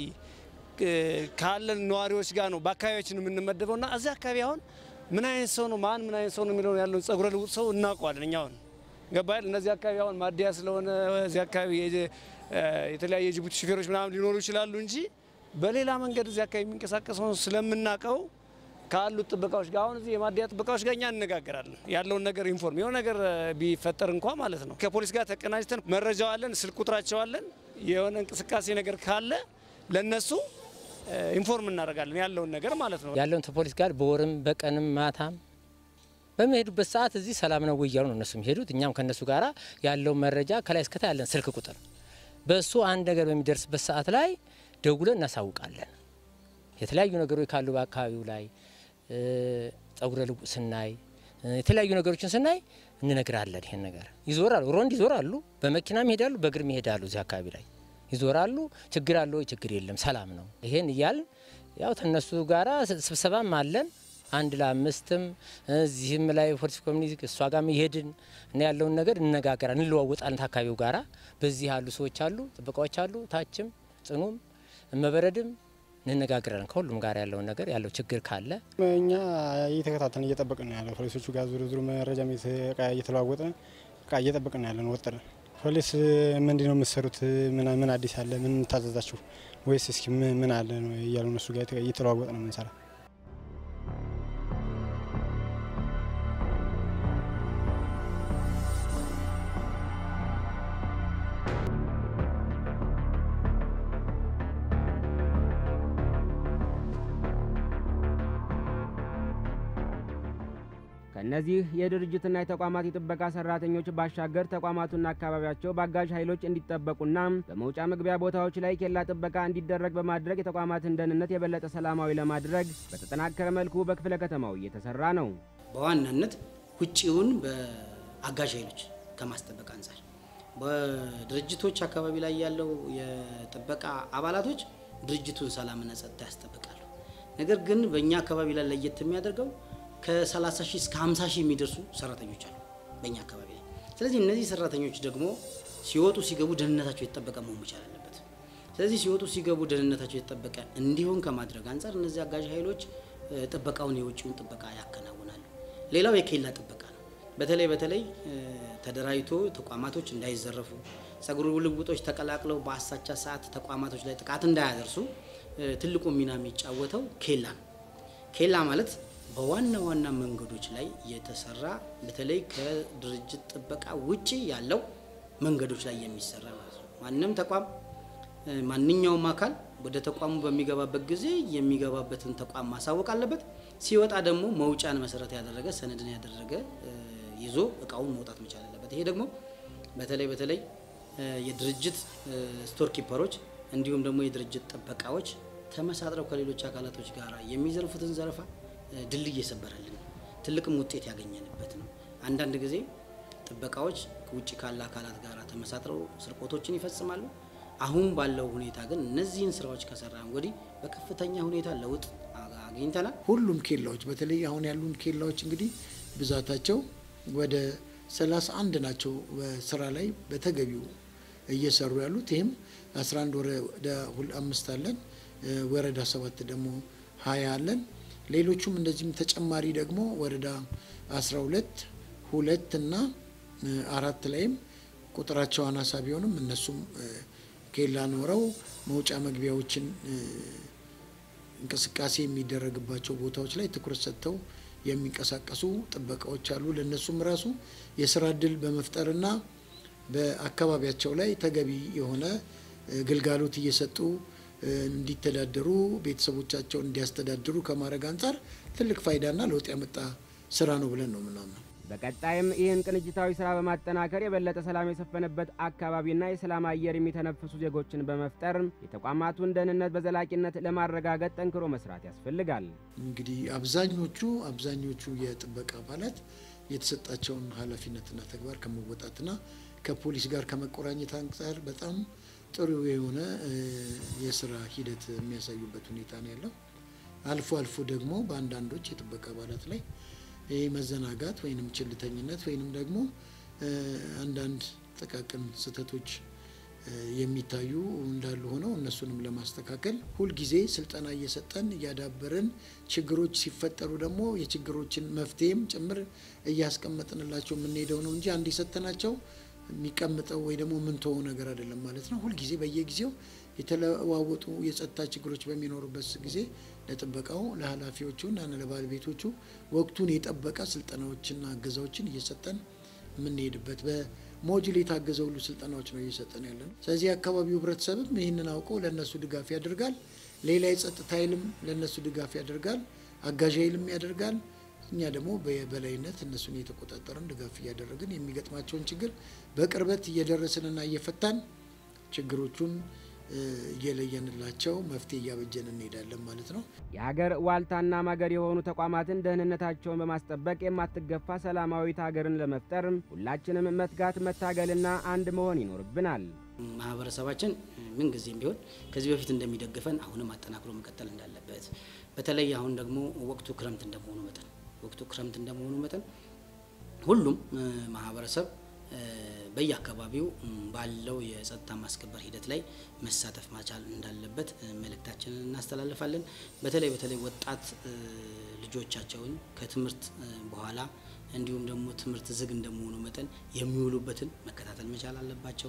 [SPEAKER 18] ካለን ነዋሪዎች ጋር ነው በአካባቢያችን የምንመደበው እና እዚህ አካባቢ አሁን ምን አይነት ሰው ነው ማን ምን አይነት ሰው ነው የሚለውን ያለውን ጸጉረ ልውጥ ሰው እናውቀዋለን። እኛ አሁን ገባል እነዚህ አካባቢ አሁን ማደያ ስለሆነ እዚህ አካባቢ የተለያዩ የጅቡቲ ሹፌሮች ምናምን ሊኖሩ ይችላሉ እንጂ በሌላ መንገድ እዚህ አካባቢ የሚንቀሳቀሰውን ስለምናውቀው ካሉት ጥበቃዎች ጋር አሁን እዚህ የማደያ ጥበቃዎች ጋር እኛ እንነጋገራለን። ያለውን ነገር ኢንፎርም የሆነ ነገር ቢፈጠር እንኳ ማለት ነው ከፖሊስ ጋር ተቀናጅተን መረጃው አለን፣ ስልክ ቁጥራቸው አለን። የሆነ እንቅስቃሴ ነገር ካለ ለነሱ ኢንፎርም እናደርጋለን ያለውን ነገር ማለት ነው።
[SPEAKER 19] ያለውን ከፖሊስ ጋር በወርም በቀንም ማታም በሚሄዱበት ሰዓት እዚህ ሰላም ነው ወይ እያሉ ነው እነሱ የሚሄዱት። እኛም ከእነሱ ጋር ያለውን መረጃ ከላይ እስከታ ያለን ስልክ ቁጥር በእሱ አንድ ነገር በሚደርስበት ሰዓት ላይ ደውለን እናሳውቃለን። የተለያዩ ነገሮች ካሉ በአካባቢው ላይ ጸጉረ ልውጥ ስናይ የተለያዩ ነገሮችን ስናይ እንነግራለን። ይሄን ነገር ይዞራሉ፣ ሮንድ ይዞራሉ፣ በመኪናም ይሄዳሉ፣ በእግርም ይሄዳሉ እዚህ አካባቢ ላይ ይዞራሉ። ችግር አለ ወይ? ችግር የለም፣ ሰላም ነው። ይሄን እያልን ያው ከነሱ ጋራ ስብሰባም አለን አንድ ለአምስትም እዚህም ላይ ፖሊስ ኮሚኒቲ እሷ ጋር ይሄድን እና ያለውን ነገር እንነጋገራለን፣ እንለዋወጣለን። አካባቢው ጋራ በዚህ ያሉ ሰዎች አሉ፣ ጥበቃዎች አሉ፣ ታችም ጽኑም እመበረድም እንነጋገራለን። ከሁሉም ጋር ያለውን ነገር ያለው ችግር ካለ
[SPEAKER 20] እኛ እየተከታተልን እየጠበቅን ነው ያለው ፖሊሶቹ ጋር ዙሩ ዙሩ መረጃ እየተለዋወጥን እየጠበቅን ነው ያለን ወጥረን ፖሊስ ምንድን ነው የምትሰሩት? ምን አዲስ አለ? ምን ታዘዛችሁ? ወይስ እስኪ ምን አለ እያሉ እነሱ ጋር እየተለዋወጥ ነው የምንሰራ።
[SPEAKER 3] ከእነዚህ የድርጅትና የተቋማት የጥበቃ ሰራተኞች ባሻገር ተቋማቱና አካባቢያቸው በአጋዥ ኃይሎች እንዲጠበቁና በመውጫ መግቢያ ቦታዎች ላይ ኬላ ጥበቃ እንዲደረግ በማድረግ የተቋማትን ደህንነት የበለጠ ሰላማዊ ለማድረግ በተጠናከረ መልኩ በክፍለ ከተማው እየተሰራ ነው።
[SPEAKER 17] በዋናነት ውጭውን በአጋዥ ኃይሎች ከማስጠበቅ አንጻር በድርጅቶች አካባቢ ላይ ያለው የጥበቃ አባላቶች ድርጅቱን ሰላምና ጸጥታ ያስጠብቃሉ። ነገር ግን በእኛ አካባቢ ላይ ለየት የሚያደርገው ከ30 ሺህ እስከ 50 ሺህ የሚደርሱ ሰራተኞች አሉ በእኛ አካባቢ ላይ። ስለዚህ እነዚህ ሰራተኞች ደግሞ ሲወጡ ሲገቡ ደህንነታቸው የተጠበቀ መሆን መቻል አለበት። ስለዚህ ሲወጡ ሲገቡ ደህንነታቸው የተጠበቀ እንዲሆን ከማድረግ አንጻር እነዚህ አጋዥ ኃይሎች ጥበቃውን የውጭውን ጥበቃ ያከናውናሉ። ሌላው የኬላ ጥበቃ ነው። በተለይ በተለይ ተደራጅቶ ተቋማቶች እንዳይዘረፉ፣ ጸጉር ልውጦች ተቀላቅለው በአሳቻ ሰዓት ተቋማቶች ላይ ጥቃት እንዳያደርሱ ትልቁ ሚና የሚጫወተው ኬላ ነው። ኬላ ማለት በዋና ዋና መንገዶች ላይ የተሰራ በተለይ ከድርጅት ጥበቃ ውጪ ያለው መንገዶች ላይ የሚሰራ ማለት ነው። ማንም ተቋም ማንኛውም አካል ወደ ተቋሙ በሚገባበት ጊዜ የሚገባበትን ተቋም ማሳወቅ አለበት። ሲወጣ ደግሞ መውጫን መሰረት ያደረገ ሰነድን ያደረገ ይዞ እቃውን መውጣት መቻል አለበት። ይሄ ደግሞ በተለይ በተለይ የድርጅት ስቶር ኪፐሮች እንዲሁም ደግሞ የድርጅት ጥበቃዎች ተመሳጥረው ከሌሎች አካላቶች ጋር የሚዘርፉትን ዘረፋ ድልድይ እየሰበረልን ነው። ትልቅም ውጤት ያገኘንበት ነው። አንዳንድ ጊዜ ጥበቃዎች ከውጭ ካለ አካላት ጋር ተመሳጥረው ስርቆቶችን ይፈጽማሉ። አሁን ባለው ሁኔታ ግን እነዚህን ስራዎች ከሰራን ወዲህ በከፍተኛ ሁኔታ ለውጥ አግኝተናል።
[SPEAKER 16] ሁሉም ኬላዎች በተለይ አሁን ያሉን ኬላዎች እንግዲህ ብዛታቸው ወደ 31 ናቸው በስራ ላይ በተገቢው እየሰሩ ያሉት። ይህም 11 ወረዳ አምስት አለን፣ ወረዳ ሰባት ደግሞ ሀያ አለን። ሌሎቹም እንደዚህም ተጨማሪ ደግሞ ወረዳ 12 ሁለት እና አራት ላይም ቁጥራቸው አናሳ ቢሆንም እነሱም ኬላ ኖረው መውጫ መግቢያዎችን እንቅስቃሴ የሚደረግባቸው ቦታዎች ላይ ትኩረት ሰጥተው የሚንቀሳቀሱ ጥበቃዎች አሉ። ለእነሱም ራሱ የስራ እድል በመፍጠርና በአካባቢያቸው ላይ ተገቢ የሆነ ግልጋሎት እየሰጡ እንዲተዳደሩ ቤተሰቦቻቸውን እንዲያስተዳድሩ ከማድረግ አንጻር ትልቅ ፋይዳና ለውጥ ያመጣ ስራ ነው ብለን ነው ምናምነው።
[SPEAKER 3] በቀጣይም ይህን ቅንጅታዊ ስራ በማጠናከር የበለጠ ሰላም የሰፈነበት አካባቢና የሰላም አየር የሚተነፍሱ ዜጎችን በመፍጠር የተቋማቱን ደህንነት በዘላቂነት ለማረጋገጥ ጠንክሮ መስራት ያስፈልጋል።
[SPEAKER 16] እንግዲህ አብዛኞቹ አብዛኞቹ የጥበቃ አባላት የተሰጣቸውን ኃላፊነትና ተግባር ከመወጣትና ከፖሊስ ጋር ከመቆራኘት አንጻር በጣም ጥሩ የሆነ የስራ ሂደት የሚያሳዩበት ሁኔታ ነው ያለው። አልፎ አልፎ ደግሞ በአንዳንዶች የጥበቃ አባላት ላይ ይህ መዘናጋት ወይንም ችልተኝነት ወይንም ደግሞ አንዳንድ ጥቃቅን ስህተቶች የሚታዩ እንዳሉ ሆነው እነሱንም ለማስተካከል ሁልጊዜ ስልጠና እየሰጠን እያዳበርን ችግሮች ሲፈጠሩ ደግሞ የችግሮችን መፍትሄም ጭምር እያስቀመጥንላቸው የምንሄደው ነው እንጂ አንድ የሰጠናቸው የሚቀምጠው ወይ ደግሞ ምንተወው ነገር አይደለም ማለት ነው። ሁልጊዜ በየጊዜው የተለዋወጡ የጸጥታ ችግሮች በሚኖሩበት ጊዜ ለጥበቃው ለኃላፊዎቹና ለባለቤቶቹ ወቅቱን የጠበቀ ስልጠናዎችና እገዛዎችን እየሰጠን የምንሄድበት በሞጁል የታገዘ ሁሉ ስልጠናዎች ነው እየሰጠን ያለ ነው። ስለዚህ የአካባቢው ህብረተሰብም ይህንን አውቆ ለእነሱ ድጋፍ ያደርጋል። ሌላ የጸጥታ ኃይልም ለእነሱ ድጋፍ ያደርጋል። አጋዥ ኃይልም ያደርጋል። እኛ ደግሞ በበላይነት እነሱን እየተቆጣጠርን ድጋፍ እያደረግን የሚገጥማቸውን ችግር በቅርበት እየደረስንና እየፈታን ችግሮቹን እየለየንላቸው መፍትሄ እያበጀን እንሄዳለን ማለት ነው።
[SPEAKER 3] የሀገር ዋልታና ማገር የሆኑ ተቋማትን ደህንነታቸውን በማስጠበቅ የማትገፋ ሰላማዊት ሀገርን ለመፍጠር ሁላችንም መትጋት፣ መታገልና አንድ መሆን ይኖርብናል።
[SPEAKER 17] ማህበረሰባችን ምን ጊዜም ቢሆን ከዚህ በፊት እንደሚደግፈን አሁንም አጠናክሮ መቀጠል እንዳለበት በተለይ አሁን ደግሞ ወቅቱ ክረምት እንደመሆኑ መጠን ወቅቱ ክረምት እንደመሆኑ መጠን ሁሉም ማህበረሰብ በየአካባቢው ባለው የጸጥታ ማስከበር ሂደት ላይ መሳተፍ ማቻል እንዳለበት መልእክታችንን እናስተላልፋለን። በተለይ በተለይ ወጣት ልጆቻቸውን ከትምህርት በኋላ እንዲሁም ደግሞ ትምህርት ዝግ እንደመሆኑ መጠን የሚውሉበትን መከታተል መቻል አለባቸው።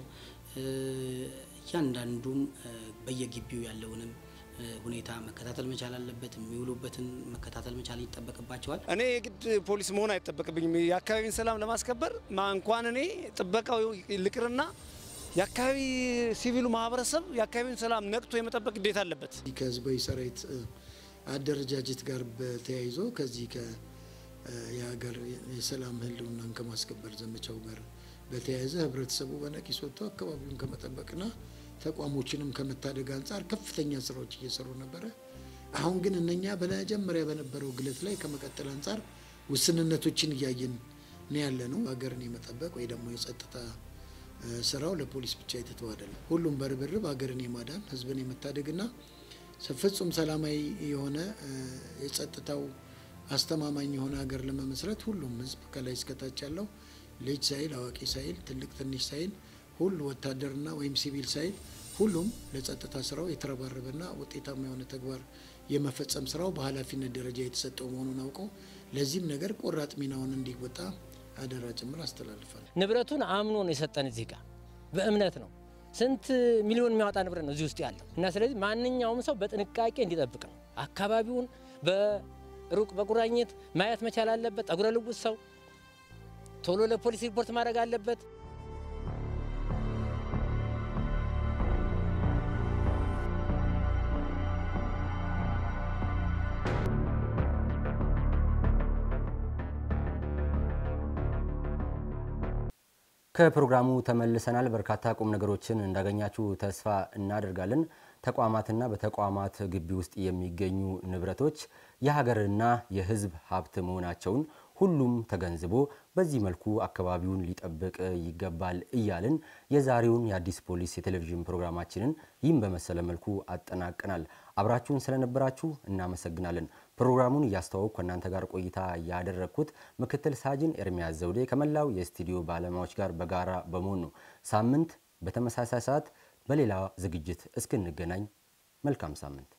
[SPEAKER 17] እያንዳንዱም በየግቢው ያለውንም ሁኔታ መከታተል መቻል አለበት። የሚውሉበትን መከታተል መቻል ይጠበቅባቸዋል።
[SPEAKER 18] እኔ የግድ ፖሊስ መሆን አይጠበቅብኝም። የአካባቢን ሰላም ለማስከበር እንኳን እኔ ጥበቃው ልቅርና የአካባቢ ሲቪሉ ማህበረሰብ የአካባቢውን ሰላም ነቅቶ የመጠበቅ ግዴታ አለበት።
[SPEAKER 16] ከህዝባዊ ሰራዊት አደረጃጀት ጋር በተያይዞ ከዚህ የሀገር የሰላም ህልውናን ከማስከበር ዘመቻው ጋር በተያያዘ ህብረተሰቡ በነቂስ ወጥቶ አካባቢውን ከመጠበቅና ተቋሞችንም ከመታደግ አንጻር ከፍተኛ ስራዎች እየሰሩ ነበረ። አሁን ግን እነኛ በመጀመሪያ በነበረው ግለት ላይ ከመቀጠል አንጻር ውስንነቶችን እያየን ነው ያለ ነው። ሀገርን የመጠበቅ ወይ ደግሞ የጸጥታ ስራው ለፖሊስ ብቻ የተተው አይደለም። ሁሉም በርብርብ ሀገርን የማዳን ህዝብን የመታደግና ፍጹም ሰላማዊ የሆነ የጸጥታው አስተማማኝ የሆነ ሀገር ለመመስረት ሁሉም ህዝብ ከላይ እስከታች ያለው ልጅ ሳይል አዋቂ ሳይል ትልቅ ትንሽ ሳይል ሁሉ ወታደርና ወይም ሲቪል ሳይል ሁሉም ለጸጥታ ስራው የተረባረበና ውጤታማ የሆነ ተግባር የመፈጸም ስራው በኃላፊነት ደረጃ የተሰጠው መሆኑን አውቀው ለዚህም ነገር ቆራጥ ሚናውን እንዲወጣ አደራ ጭምር አስተላልፋል።
[SPEAKER 19] ንብረቱን አምኖ ነው የሰጠን እዚህ ጋር በእምነት ነው። ስንት ሚሊዮን የሚያወጣ ንብረት ነው እዚህ ውስጥ ያለው እና ስለዚህ ማንኛውም ሰው በጥንቃቄ እንዲጠብቅ ነው። አካባቢውን በሩቅ በቁራኝት ማየት መቻል አለበት። ጠጉረ ልውጥ ሰው ቶሎ ለፖሊስ ሪፖርት ማድረግ አለበት።
[SPEAKER 5] ከፕሮግራሙ ተመልሰናል። በርካታ ቁም ነገሮችን እንዳገኛችሁ ተስፋ እናደርጋለን። ተቋማትና በተቋማት ግቢ ውስጥ የሚገኙ ንብረቶች የሀገርና የሕዝብ ሀብት መሆናቸውን ሁሉም ተገንዝቦ በዚህ መልኩ አካባቢውን ሊጠብቅ ይገባል እያልን የዛሬውን የአዲስ ፖሊስ የቴሌቪዥን ፕሮግራማችንን ይህም በመሰለ መልኩ አጠናቀናል። አብራችሁን ስለነበራችሁ እናመሰግናለን። ፕሮግራሙን እያስተዋወቅኩ ከእናንተ ጋር ቆይታ ያደረግኩት ምክትል ሳጅን ኤርሚያስ ዘውዴ ከመላው የስቱዲዮ ባለሙያዎች ጋር በጋራ በመሆን ነው። ሳምንት በተመሳሳይ ሰዓት በሌላ ዝግጅት እስክንገናኝ መልካም ሳምንት።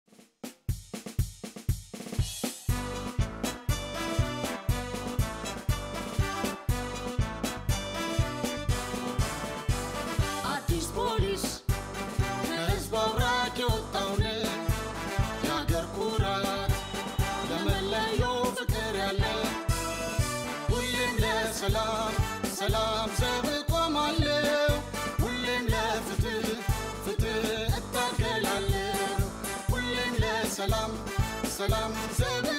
[SPEAKER 15] አዲስ ፖሊስ ከህዝብ አብራክ የወጣውን የአገር ኩራት ለመለየው ፍቅር ያለ ሁሌም ለሰላም ሰላም ዘብ እቆማለሁ ሁሌም ለፍትህ ፍትህ እታገላለሁ ሁሌም ለሰላም ሰላም ዘብ